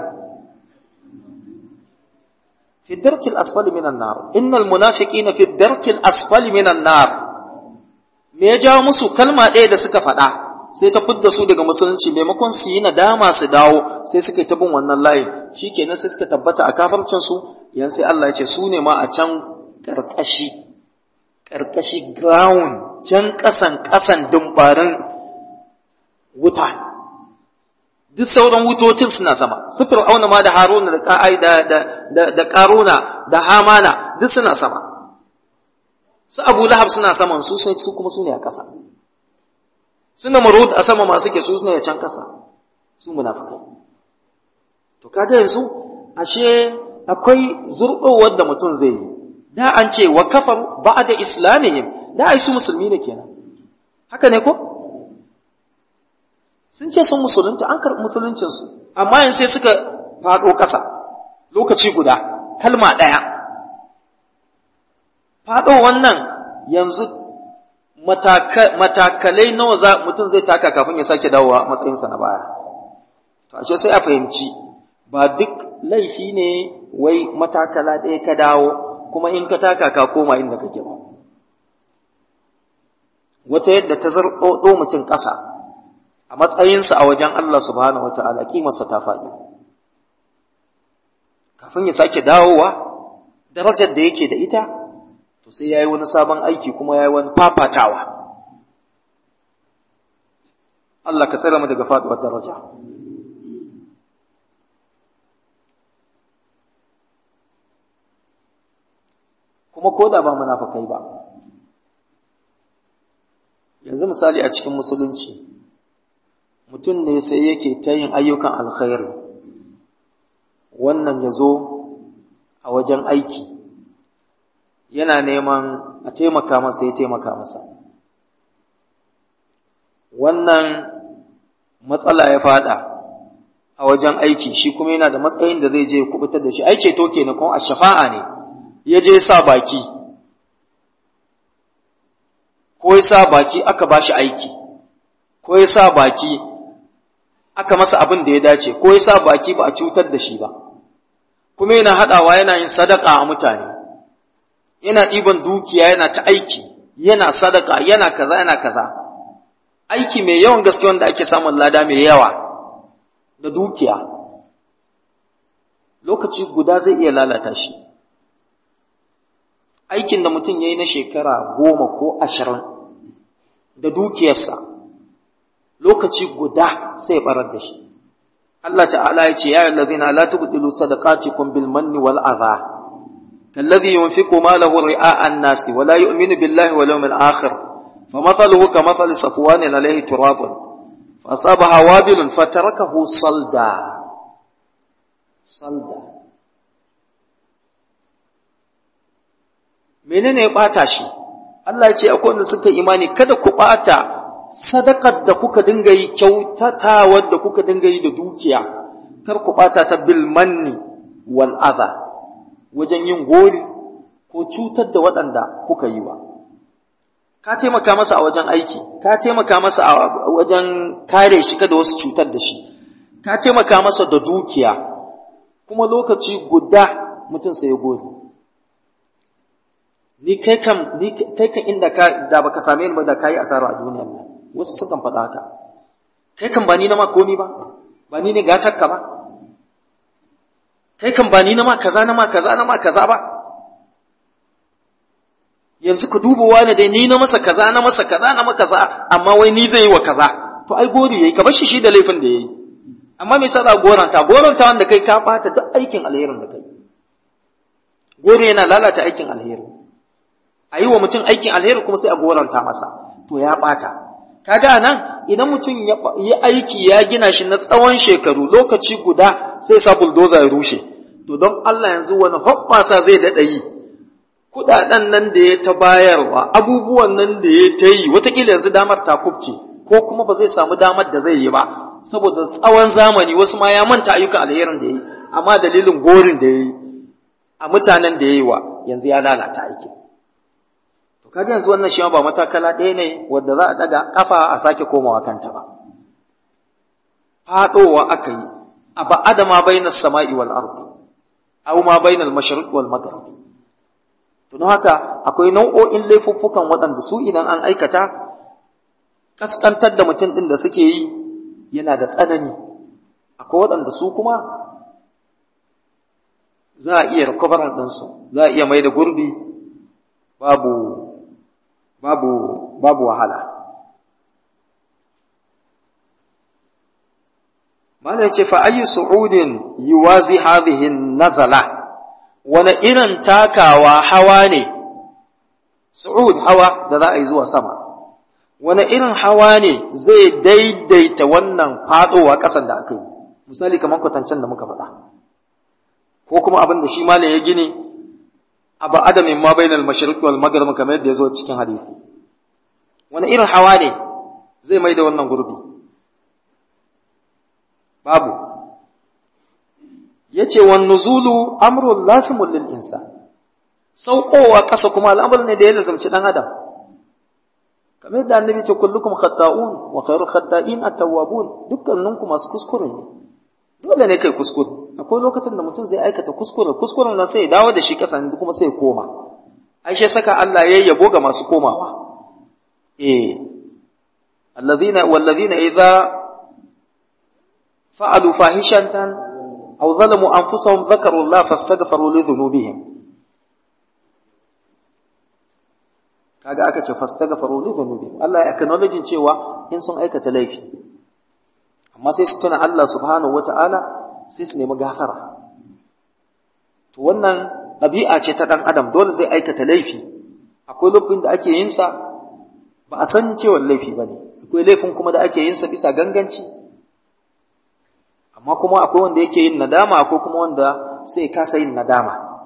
fi darkil asfali minan nar innal munafiqina fi darkil asfali minan nar me ya jawo musu kalma ɗaya da suka faɗa sai ta fidda su daga musulunci maimakon su yi nadama su dawo sai suka yi ta bin wannan layin shikenan sai suka tabbata a kafarcin su yan sai Allah ya ce su ne ma a can karkashi karkashi ground can kasan kasan dumbarin wuta duk sauran wutocin suna sama su fir'auna ma da haruna da ka'ai da da da, da karuna da hamana duk suna sama su abu lahab suna saman su su kuma su ne a ƙasa suna marud a sama masu ke su suna ya can ƙasa su munafikai to kaga yanzu ashe akwai zurɓowar da mutum zai yi da an ce wa kafar ba da islamihim da ai su musulmi ne kenan haka ne ko sun ce sun musulunta an karɓi musuluncinsu amma yanzu sai suka faɗo ƙasa lokaci guda kalma ɗaya faɗo wannan yanzu matakalai nawa za mutum zai taka kafin ya sake dawowa matsayinsa na baya to ashe sai a fahimci ba duk laifi ne wai matakala ɗaya ka dawo kuma in ka taka ka koma inda kake ba wata yadda ta zarɗoɗo mutum ƙasa a matsayinsa a wajen Allah subhanahu wata'ala kimarsa ta faɗi kafin ya sake dawowa darajar da yake da ita to sai ya yi wani sabon aiki kuma ya yi wani fafatawa Allah ka tsere mu daga faɗuwar daraja kuma ko da ba munafakai ba yanzu misali a cikin musulunci mutum ne sai yake ta yin ayyukan alkhairi wannan ya zo a wajen aiki yana neman a taimaka masa ya taimaka masa wannan matsala ya fada a wajen aiki shi kuma yana da matsayin da zai je ya kubutar da shi ai ceto kenan kuma a shafa'a ne ya je sa baki ko ya sa baki aka ba shi aiki ko ya sa baki aka masa abin da ya dace ko ya sa baki ba a cutar da shi ba kuma yana haɗawa yana yin sadaka a mutane yana ɗiban dukiya yana ta aiki yana sadaka yana kaza yana kaza aiki mai yawan gaske wanda ake samun lada mai yawa da dukiya lokaci guda zai iya lalata shi aikin da mutum ya yi na shekara goma ko ashirin da dukiyarsa lokaci guda sai barar da shi Allah ta'ala ya ce ya yi lazina la tubdilu sadaqatikum bil manni wal adha كالذي ينفق ماله رئاء الناس ولا يؤمن بالله واليوم الآخر فمثله كمثل صفوان عليه تراب فأصابها وابل فتركه صلدا صلدا menene ya ɓata shi Allah ya ce akwai wanda suka imani kada ku ɓata sadakar da kuka dinga yi kyautatawar da kuka dinga yi da dukiya kar ku ɓata ta bil manni wal adha wajen yin gori ko cutar da waɗanda kuka yi wa. Ka taimaka masa a wajen aiki, ka taimaka masa a wajen kare shi kada wasu cutar da shi, ka taimaka masa da dukiya, kuma lokaci guda mutum sai ya gori. Ni kai kam, ni kai kan inda ka da baka same ni ba da kayi asara a duniyar nan. Wasu sukan faɗa haka. Kai kan ba ni na ma komi ba, ba ni ne gatarka ba. kai kan ba ni na ma kaza na ma kaza na ma kaza ba yanzu ku duba wani dai ni na masa kaza na masa kaza na masa kaza amma wai ni zai yi wa kaza to ai gori yayi ka bar shi shi da laifin da yayi amma me yasa za goranta goranta wanda kai ka bata duk aikin alherin da kai gore yana lalata aikin alheri a yi wa mutum aikin alheri kuma sai a goranta masa to ya bata kaga nan idan mutum ya yi aiki ya gina shi na tsawon shekaru lokaci guda sai sa bulldozer ya rushe to don Allah yanzu wani hoɓɓasa zai daɗa yi kuɗaɗen nan da ya ta bayarwa abubuwan nan da ya ta yi watakila yanzu damar ta kubce ko kuma ba zai samu damar da zai yi ba saboda tsawon zamani wasu ma ya manta ayyukan alherin da ya yi amma dalilin gorin da ya yi a mutanen da ya yi wa yanzu ya lalata aiki to kaga yanzu wannan shi ba matakala ɗaya ne wadda za a daga kafa a sake komawa kanta ba faɗowa aka yi a ba'ada ma bainas sama'i wal ardi aw ma bainal mashriq wal maghrib to don haka akwai nau'o'in laifuffukan waɗanda su idan an aikata kaskantar da mutum ɗin da suke yi yana da tsanani akwai waɗanda su kuma za a iya recovery ɗinsu za a iya mai da gurbi babu babu babu wahala Malam ce fa ayyu su'udin yuwazi hadhihi nazala wani irin takawa hawa ne su'ud hawa da za a yi zuwa sama wani irin hawa ne zai daidaita wannan fadowa ƙasan da aka yi misali kamar kwatancen da muka faɗa ko kuma abin da shi malam ya gini abu adamin ma bainal mashriq wal maghrib kamar yadda ya zo cikin hadisi wani irin hawa ne zai mai da wannan gurbi babu yace wan nuzulu amrun lasimul lil insan saukowa ƙasa kuma al'amur ne da ya lazumci dan adam kamar yadda annabi ce kullukum khata'un wa khairu khata'in at-tawwabun dukkaninku masu kuskure ne dole ne kai kuskure akwai lokacin da mutum zai aikata kuskure kuskuren nan sai ya dawo da shi ƙasa kuma sai ya koma ai shi saka Allah ya yabo ga masu komawa eh alladhina walladhina idza fa'alu fahishatan aw zalamu anfusahum dhakaru Allah fastaghfiru li dhunubihim kaga aka ce fastaghfiru li dhunubihim Allah ya acknowledge cewa in sun aikata laifi amma sai su tuna Allah subhanahu wataala sai su nemi gafara to wannan ɗabi'a ce ta ɗan adam dole zai aikata laifi akwai laifin da ake yin sa ba a san cewa laifi ba ne akwai laifin kuma da ake yin sa bisa ganganci amma kuma akwai wanda yake yin nadama akwai kuma wanda sai kasa yin nadama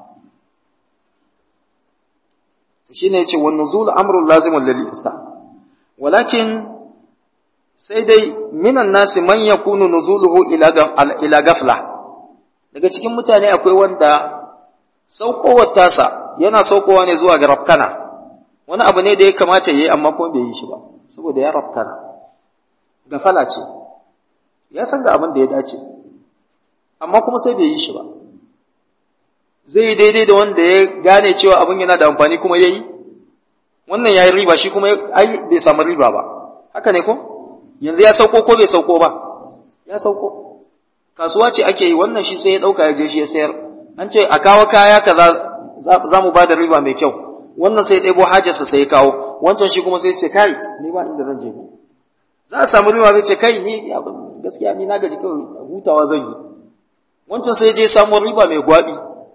to shine yace wan nuzul amrun lazimun lil insan walakin sai dai minan nasi man yakunu nuzuluhu ila ila gafla daga cikin mutane akwai wanda saukowar tasa yana saukowa ne zuwa ga rafkana wani abu ne da ya kamata yayi amma kuma bai yi shi ba saboda ya rafkana gafala ce ya san ga abin da ya dace amma kuma sai bai yi shi ba zai yi daidai da wanda ya gane cewa abin yana da amfani kuma ya yi wannan ya yi riba shi kuma ai bai samu riba ba haka ne ko yanzu ya sauko ko bai sauko ba ya sauko kasuwa ce ake yi wannan shi sai ya ɗauka ya je shi ya sayar an ce a kawo kaya kaza za mu ba da riba mai kyau wannan sai ya ɗebo hajarsa sai ya kawo wancan shi kuma sai ya ce kai ni ba inda zan je ne za a samu riba zai ce kai ni gaskiya ni na gaji kawai hutawa zan yi wancan sai je samu riba mai gwabi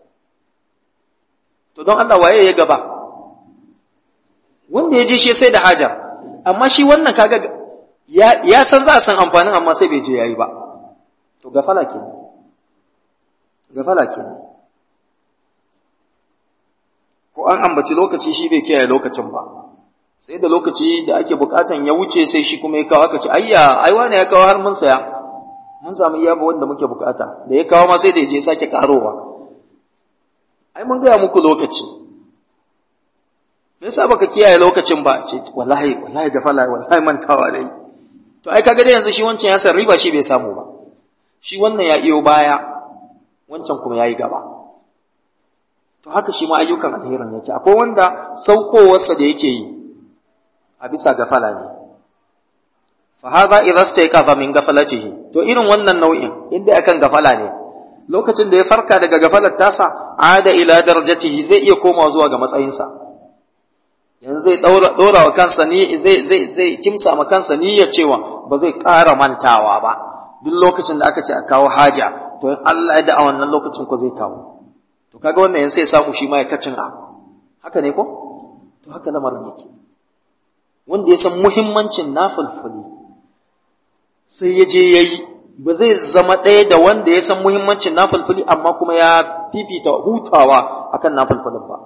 to don Allah waye ya gaba wanda ya je shi sai da haja amma shi wannan kaga ya ya san za a san amfanin amma sai bai je yayi ba to gafala kenan gafala kenan ko an ambaci lokaci shi bai kiyaye lokacin ba sai da lokaci da ake bukatan ya wuce sai shi kuma ya kawo aka ce ayya ai wani ya kawo har mun saya mun samu iya ba wanda muke bukata da ya kawo ma sai da ya je sake karowa ai mun gaya muku lokaci me yasa baka kiyaye lokacin ba ce wallahi wallahi gafala wallahi mantawa dai to ai kaga dai yanzu shi wancan ya san riba shi bai samu ba shi wannan ya iyo baya wancan kuma yayi gaba to haka shi ma ayyukan alherin yake akwai wanda saukowarsa da yake yi a bisa gafala ne fa hadha idza stayqaza min gafalatihi to irin wannan nau'in inda akan gafala ne lokacin da ya farka daga gafalar tasa ada ila darajatihi zai iya komawa zuwa ga matsayinsa yanzu zai ɗora wa kansa ni zai zai zai kimsa ma kansa niyyar cewa ba zai ƙara mantawa ba duk lokacin da aka ce a kawo haja to in Allah ya da a wannan lokacin ko zai kawo to kaga wannan yanzu sai samu shi ma ya kacin a haka ne ko to haka lamarin yake wanda ya san muhimmancin nafilfili sai ya je yayi ba zai zama ɗaya da wanda ya san muhimmancin nafilfili amma kuma ya fifita hutawa akan nafilfilin ba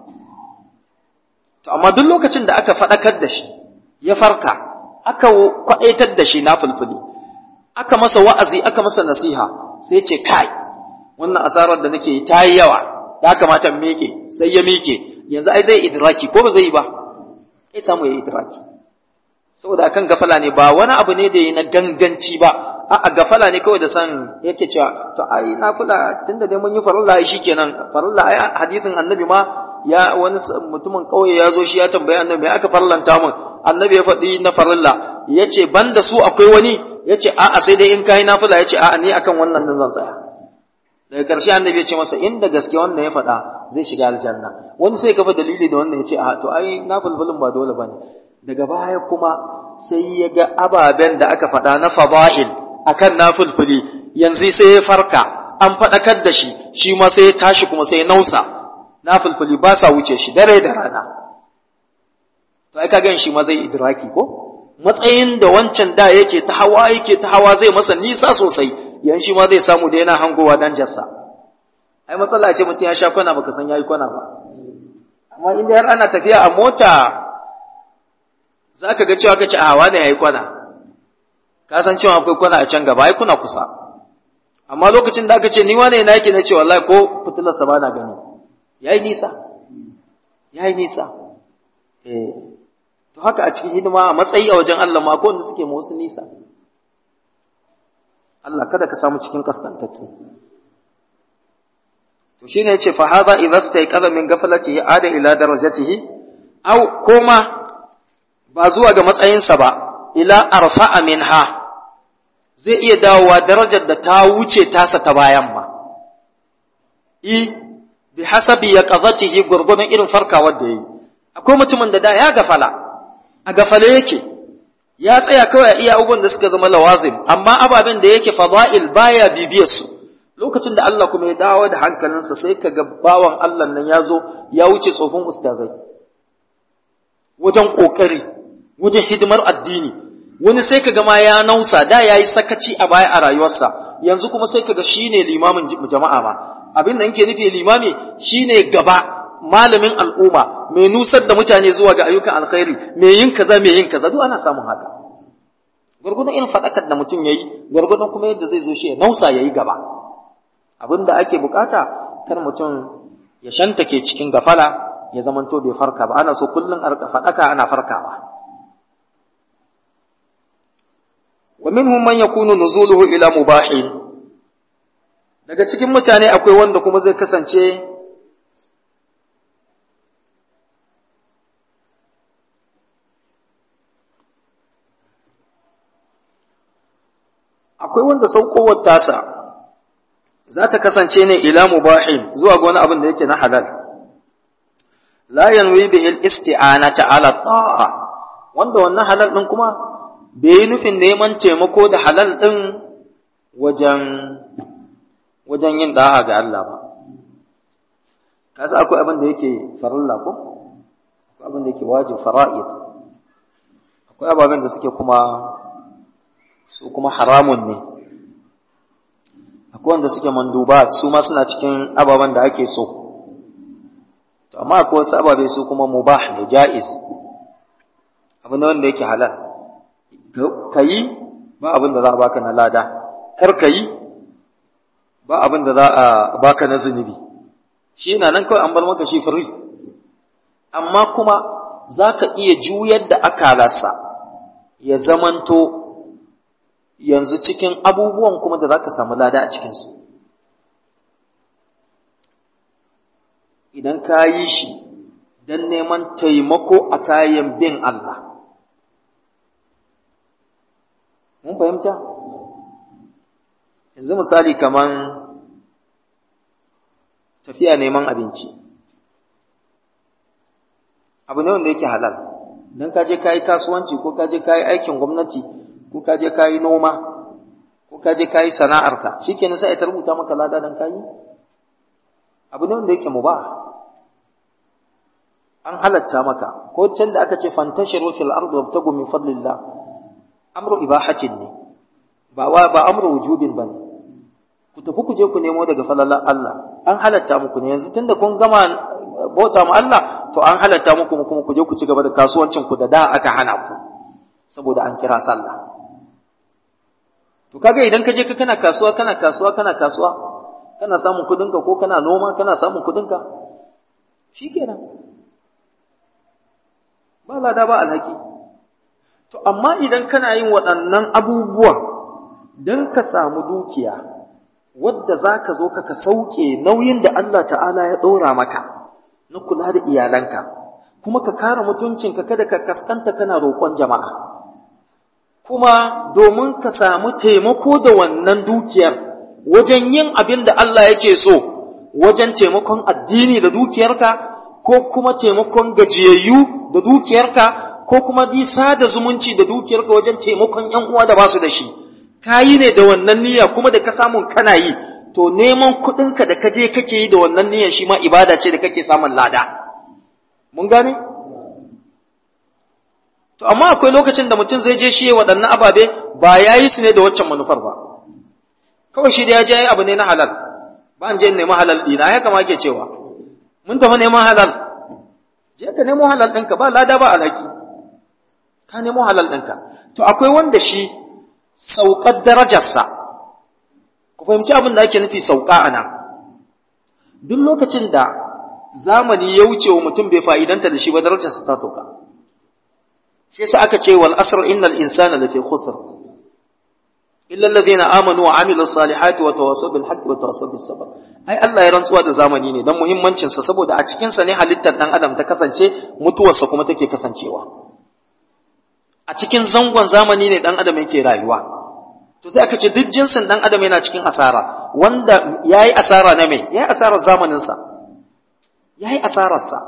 To, amma duk lokacin da aka faɗakar da shi, ya farka, aka kwaɗaitar da shi na fulfuli, aka masa wa'azi, aka masa nasiha, sai ce, kai, wannan asarar da nake yi ta yi yawa, ya kamata meke, sai ya meke, yanzu ai zai idraki, ko ba zai yi ba, sai samu ya idraki. Saboda akan gafala ne ba wani abu ne da yi na ganganci ba, a'a gafala ne kawai da san yake cewa, to ai na kula tunda dai mun yi farilla shi kenan, farilla ai hadisin annabi ma ya wani mutumin kauye ya zo shi ya tambaya annabi me aka farlanta mun annabi ya faɗi na farilla yace banda su akwai wani yace a'a sai dai in kai nafila yace a'a ni akan wannan nan zan tsaya daga ƙarshe annabi ya ce masa inda gaske wannan ya faɗa zai shiga aljanna wani sai kafa dalili da wannan yace a'a to ai nafilfilin ba dole bane daga baya kuma sai ya ga ababen da aka faɗa na fada'il akan nafilfili yanzu sai ya farka an faɗakar da shi shi ma sai ya tashi kuma sai ya nausa na fulfuli ba sa wuce shi dare da rana to ai kaga shi ma zai idraki ko matsayin da wancan da yake ta hawa yake ta hawa zai masa nisa sosai yan shi ma zai samu da yana hangowa dan jassa ai matsala ce mutum ya sha kwana baka san yayi kwana ba amma inda har ana tafiya a mota zaka ga cewa kace a wani yayi kwana ka san cewa akwai kwana a can gaba ai kuna kusa amma lokacin da aka ce ni wane na yake na ce wallahi ko fitilar sa ba na gani ya yi nisa ya yi nisa eh to haka a cikin hidima a matsayi a wajen Allah ma ko wanda suke ma wasu nisa Allah kada ka samu cikin kaskantattu to shine yace fa hadha idza stayqadha min ghaflatihi ada ila darajatihi aw koma ba zuwa ga matsayinsa ba ila arfa'a minha zai iya dawowa darajar da ta wuce tasa ta bayan ma i bi hasabi ya qazatihi gurgurdan irin farkawar da yayi akwai mutumin da da ya gafala a gafale yake ya tsaya kawai iya abubuwan da suka zama lawazim amma ababen da yake fada'il baya bibiyar su lokacin da Allah kuma ya dawo da hankalinsa sai ka ga bawan Allah nan ya zo ya wuce tsofin ustazai wajen kokari wajen hidimar addini wani sai ka ga ma ya nausa da yayi sakaci a baya a rayuwarsa yanzu kuma sai ka ga shine limamin jama'a ma abin da yake nufi limami shine gaba malamin al'umma mai nusar da mutane zuwa ga ayyukan alkhairi mai yin kaza mai yin kaza duk ana samun haka gurgudun irin fadakar da mutum yayi gurgudun kuma yadda zai zo shi ya nausa yayi gaba abin da ake bukata kar mutum ya shantake cikin gafala ya zamanto bai farka ba ana so kullun a rika fadaka ana farkawa wa minhum man yakunu nuzuluhu ila mubahin daga cikin mutane akwai wanda kuma zai kasance akwai wanda saukowar tasa za ta kasance ne ila mubahin zuwa ga wani abin da yake na halal la yanwi bihi al-isti'anata ala ta'a wanda wannan halal din kuma bai yi nufin neman taimako da halal din wajen wajen yin da'a ga Allah ba kasa akwai abin da yake farilla ko akwai abin da yake wajib fara'id akwai ababen da suke kuma su kuma haramun ne akwai wanda suke mandubat su ma suna cikin ababen da ake so to amma akwai wasu ababe su kuma mubah ne ja'iz abin da wanda yake halal ka yi ba abin da za a baka na lada kar ka yi ba abin da za a baka na zunubi shi yana nan kawai an bar maka shi fari amma kuma za ka iya juyar da akalarsa ya zamanto yanzu cikin abubuwan kuma da za ka samu lada a cikinsu idan ka yi shi don neman taimako a kayan bin Allah mun fahimta yanzu misali kaman tafiya neman abinci abu ne wanda yake halal don ka je ka yi kasuwanci ko ka je ka yi aikin gwamnati ko ka je ka yi noma ko ka je ka yi sana'arka shi ke sai ta rubuta maka lada don ka yi abu ne wanda yake mu ba an halatta maka ko can da aka ce fantashiru fil ardi wabtagu min fadlillah amru ibahatin ne ba wa ba amru wujubin bane ku tafi ku je ku nemo daga falalar Allah an halatta muku ne yanzu tunda kun gama bauta mu Allah to an halatta muku kuma ku je ku ci gaba da kasuwancin ku da da aka hana ku saboda an kira sallah to kaga idan ka je ka kana kasuwa kana kasuwa kana kasuwa kana samun kudinka ko kana noma kana samun kudinka shikenan ba lada ba alhaki to amma idan kana yin waɗannan abubuwa don ka samu dukiya wadda za ka zo ka sauke nauyin da Allah ta'ala ya ɗora maka na kula da iyalanka kuma ka kare mutuncinka kada ka kaskanta kana roƙon jama'a kuma domin ka samu taimako da wannan dukiyar wajen yin abin da Allah yake so wajen taimakon addini da dukiyarka ko kuma taimakon gajiyayyu da dukiyarka ko kuma bisa da zumunci da dukiyarka wajen taimakon ‘yan uwa da basu da shi, ka yi ne da wannan niyya kuma da ka samun kana yi, to neman kuɗinka da ka je kake yi da wannan niyyar shi ma ibada ce da kake samun lada. Mun gane? To, amma akwai lokacin da mutum zai je shi waɗannan ababe ba ya yi su ne da waccan manufar ba. Kawai shi da ya je ya yi abu ne na halal, ba in je nemi halal ɗina, ya kama ke cewa. Mun tafi neman halal, je ka nemo halal ɗinka ba lada ba alhaki. ka nemo halal ɗinka. To, akwai wanda shi sauƙar darajarsa, ku fahimci abin da ake nufi sauƙa a nan. Duk lokacin da zamani ya wuce wa mutum bai fa'idanta da shi ba darajarsa ta sauka. Shi yasa aka ce wal asr innal insana lafi khusr. Illa alladhina amanu wa amilu salihati wa tawassaw bil haqqi wa tawassaw bis sabr. Ai Allah ya rantsuwa da zamani ne don muhimmancin sa saboda a cikin sa ne halittar dan adam ta kasance mutuwarsa kuma take kasancewa. a cikin zangon zamani ne ɗan adam yake rayuwa to sai aka ce duk jinsin ɗan adam yana cikin asara wanda ya yi asara na mai ya yi asarar zamaninsa ya yi asararsa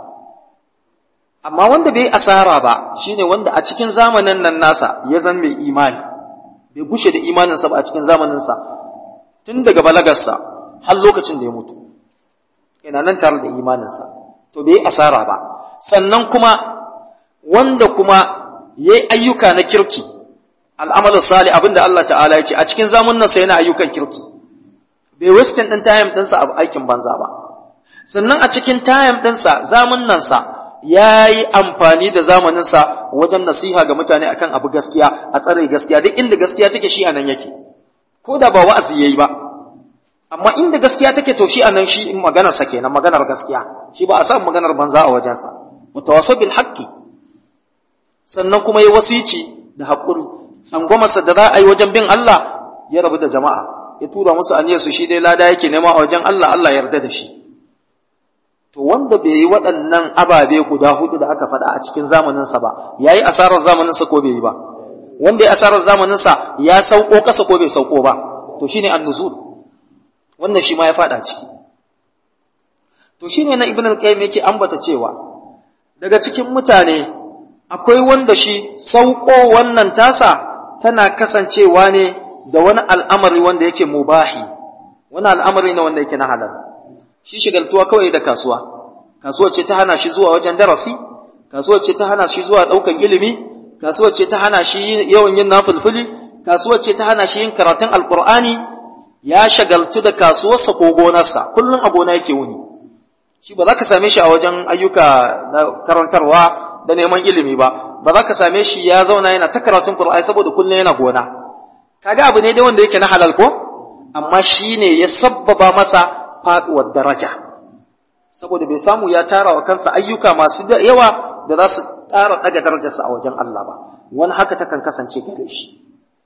amma wanda bai yi asara ba shine wanda a cikin zamanin nan nasa ya zan mai imani bai gushe da imaninsa ba a cikin zamaninsa tun daga balagarsa har lokacin da ya mutu yana nan tare da imaninsa to bai yi asara ba sannan kuma wanda kuma ya yi ayyuka na kirki al'amalin sali abinda Allah ta'ala ya ce a cikin zamunansa yana ayyukan kirki bai wasting ɗin tayam ɗinsa a aikin banza ba sannan a cikin tayam ɗinsa zamunansa ya yi amfani da zamaninsa wajen nasiha ga mutane akan abu gaskiya a tsare gaskiya duk inda gaskiya take shi a nan yake ko da ba wa'azi ya yi ba amma inda gaskiya take to shi a nan shi maganarsa kenan maganar gaskiya shi ba a san maganar banza a wajensa mutawassil bil haqqi sannan kuma ya wasici da haƙuri tsangwamarsa da za a yi wajen bin Allah ya rabu da jama'a ya tura musu aniyar su shi dai lada yake nema a wajen Allah Allah yarda da shi to wanda bai yi waɗannan ababe guda hudu da aka faɗa a cikin zamaninsa ba ya yi asarar zamaninsa ko bai yi ba wanda ya asarar zamaninsa ya sauko ƙasa ko bai sauko ba to shine annuzul wannan shi ma ya faɗa ciki to shine na ibn al-qayyim yake ambata cewa daga cikin mutane akwai wanda shi sauko wannan tasa tana kasancewa ne da wani al'amari wanda yake mubahi wani al'amari ne wanda yake na halal shi shigaltuwa kawai da kasuwa kasuwa ce ta hana shi zuwa wajen darasi kasuwa ce ta hana shi zuwa ɗaukan ilimi kasuwa ce ta hana shi yawan yin nafulfuli kasuwa ce ta hana shi yin karatun alkur'ani ya shagaltu da kasuwarsa ko gonarsa kullum a gona yake wuni shi ba za ka same shi a wajen ayyuka na karantarwa da neman ilimi ba ba za ka same shi ya zauna yana ta karatun Qur'ani saboda kullum yana gona kaga abu ne dai wanda yake na halal ko amma shi ne ya sabbaba masa faduwar daraja saboda bai samu ya tara wa kansa ayyuka masu yawa da za su ƙara ɗaga darajarsa a wajen Allah ba wani haka takan kasance gare shi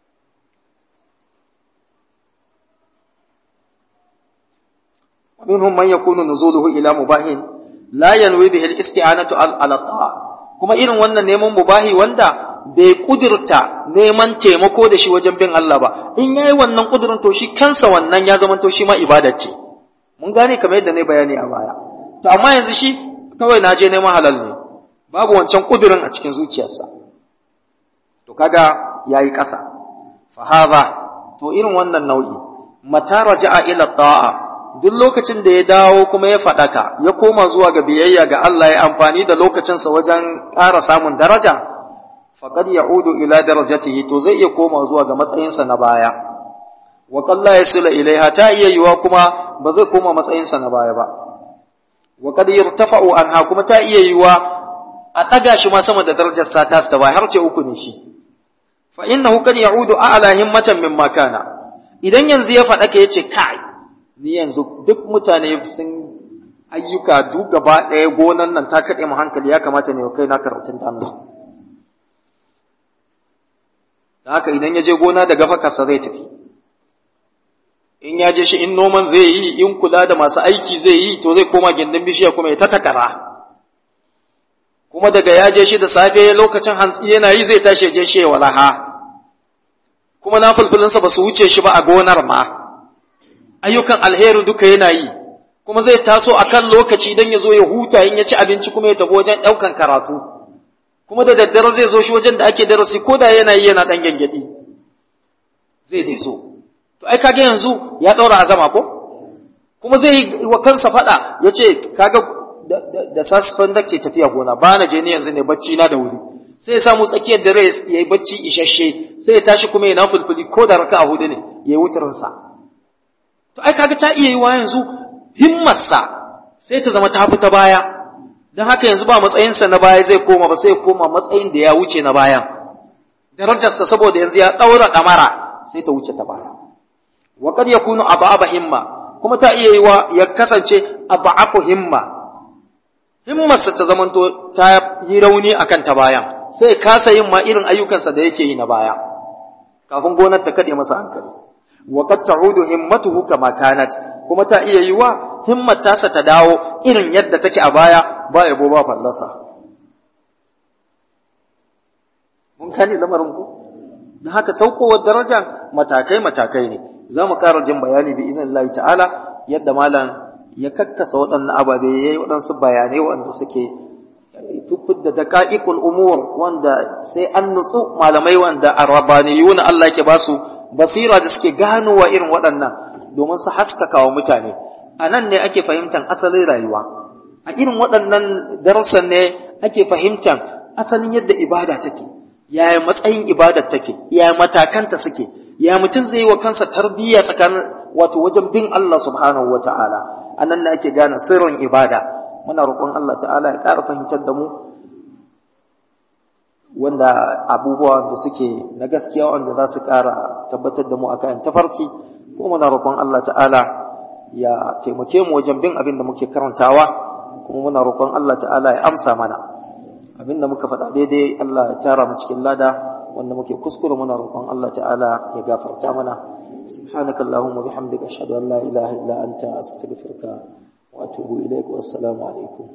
منهم من يكون نزوله إلى مباح لا ينوي به الاستعانة على الطاعة kuma irin wannan neman mubahi wanda bai kudirta neman taimako da shi wajen bin Allah ba in yayi wannan kudirin to shi kansa wannan ya zama to shi ma ibada ce mun gane kamar yadda ne bayani a baya to amma yanzu shi kawai na je neman halal ne babu wancan kudurin a cikin zuciyarsa to kaga yayi ƙasa fa hadha to irin wannan nau'i mata raja'a ila ta'a duk lokacin da ya dawo kuma ya faɗaka ya koma zuwa ga biyayya ga Allah ya amfani da lokacinsa wajen ƙara samun daraja faqad ya'udu ila darajatihi to zai iya koma zuwa ga matsayinsa na baya wa qalla yasila ilaiha ta iya yiwa kuma ba zai koma matsayinsa na baya ba wa qad yartafa'u anha kuma ta iya yiwa a ɗaga shi ma sama da darajar sa ta ta baya har ce uku ne shi fa innahu kad ya'udu a'la himmatan mimma kana idan yanzu ya faɗa ka yace kai ni yanzu duk mutane sun ayyuka duk gaba ɗaya gonan nan ta kaɗe mu hankali ya kamata ne kai na karatun ta musu da haka idan ya je gona da gafakarsa zai tafi in ya je shi in noman zai yi in kula da masu aiki zai yi to zai koma gindin bishiya kuma ya ta takara kuma daga ya je shi da safe lokacin hantsi yana yi zai tashi je shi walaha kuma na fulfulinsa ba su wuce shi ba a gonar ma ayyukan alheri duka yana yi kuma zai taso a kan lokaci idan ya zo ya huta in ya ci abinci kuma ya tafi wajen ɗaukan karatu kuma da daddare zai zo shi wajen da ake darasi ko da yana yi yana ɗan gyangyaɗi zai dai so to ai kaga yanzu ya ɗaura azama ko kuma zai yi wa kansa faɗa ya ce kaga da sasfan da ke tafiya gona ba na je ni yanzu ne bacci na da wuri sai ya samu tsakiyar dare ya yi bacci isasshe sai ya tashi kuma ya na fulfuli ko da raka a hudu ne ya yi wutarinsa to ai kaga ta iya yi wa yanzu himmarsa sai ta zama ta fi ta baya don haka yanzu ba matsayinsa na baya zai koma ba sai ya koma matsayin da ya wuce na bayan darajarsa saboda yanzu ya ɗaura ɗamara sai ta wuce ta baya wa kad yakunu ababa himma kuma ta iya yi wa ya kasance abafu himma himmarsa ta zamanto ta yi rauni akan ta bayan sai kasa yin ma irin ayyukansa da yake yi na baya kafin gonar ta kade masa hankali wa qad ta'udu himmatuhu kama kanat kuma ta iya yiwa himmat tasa ta dawo irin yadda take a baya ba yabo ba fallasa mun kani lamarin ku da haka saukowar daraja matakai matakai ne za mu ƙara jin bayani bi izin Allah ta'ala yadda malam ya kakkasa waɗannan ababe ya yi waɗansu bayanai waɗanda suke da daƙa'iƙul umur wanda sai an nutsu malamai wanda arrabaniyun Allah ke ba su basira da suke ganowa irin waɗannan domin su haskaka wa mutane a nan ne ake fahimtar asalin rayuwa a irin waɗannan darussan ne ake fahimtar asalin yadda ibada take yaya matsayin ibadar take yaya matakanta suke ya mutum zai yi wa kansa tarbiyya tsakanin wato wajen bin Allah subhanahu wa ta'ala a nan ne ake gane sirrin ibada muna roƙon Allah ta'ala ya ƙara fahimtar da mu wanda abubuwa da suke na gaskiya wanda za su ƙara tabbatar da mu a kayan tafarki ko muna roƙon Allah ta'ala ya taimake mu wajen bin abin da muke karantawa kuma muna roƙon Allah ta'ala ya amsa mana abin da muka faɗa daidai Allah ya tara mu cikin lada wanda muke kuskure muna roƙon Allah ta'ala ya gafarta mana subhanakallahumma bihamdika ashhadu an la ilaha illa anta astaghfiruka wa atubu ilaik wa assalamu alaikum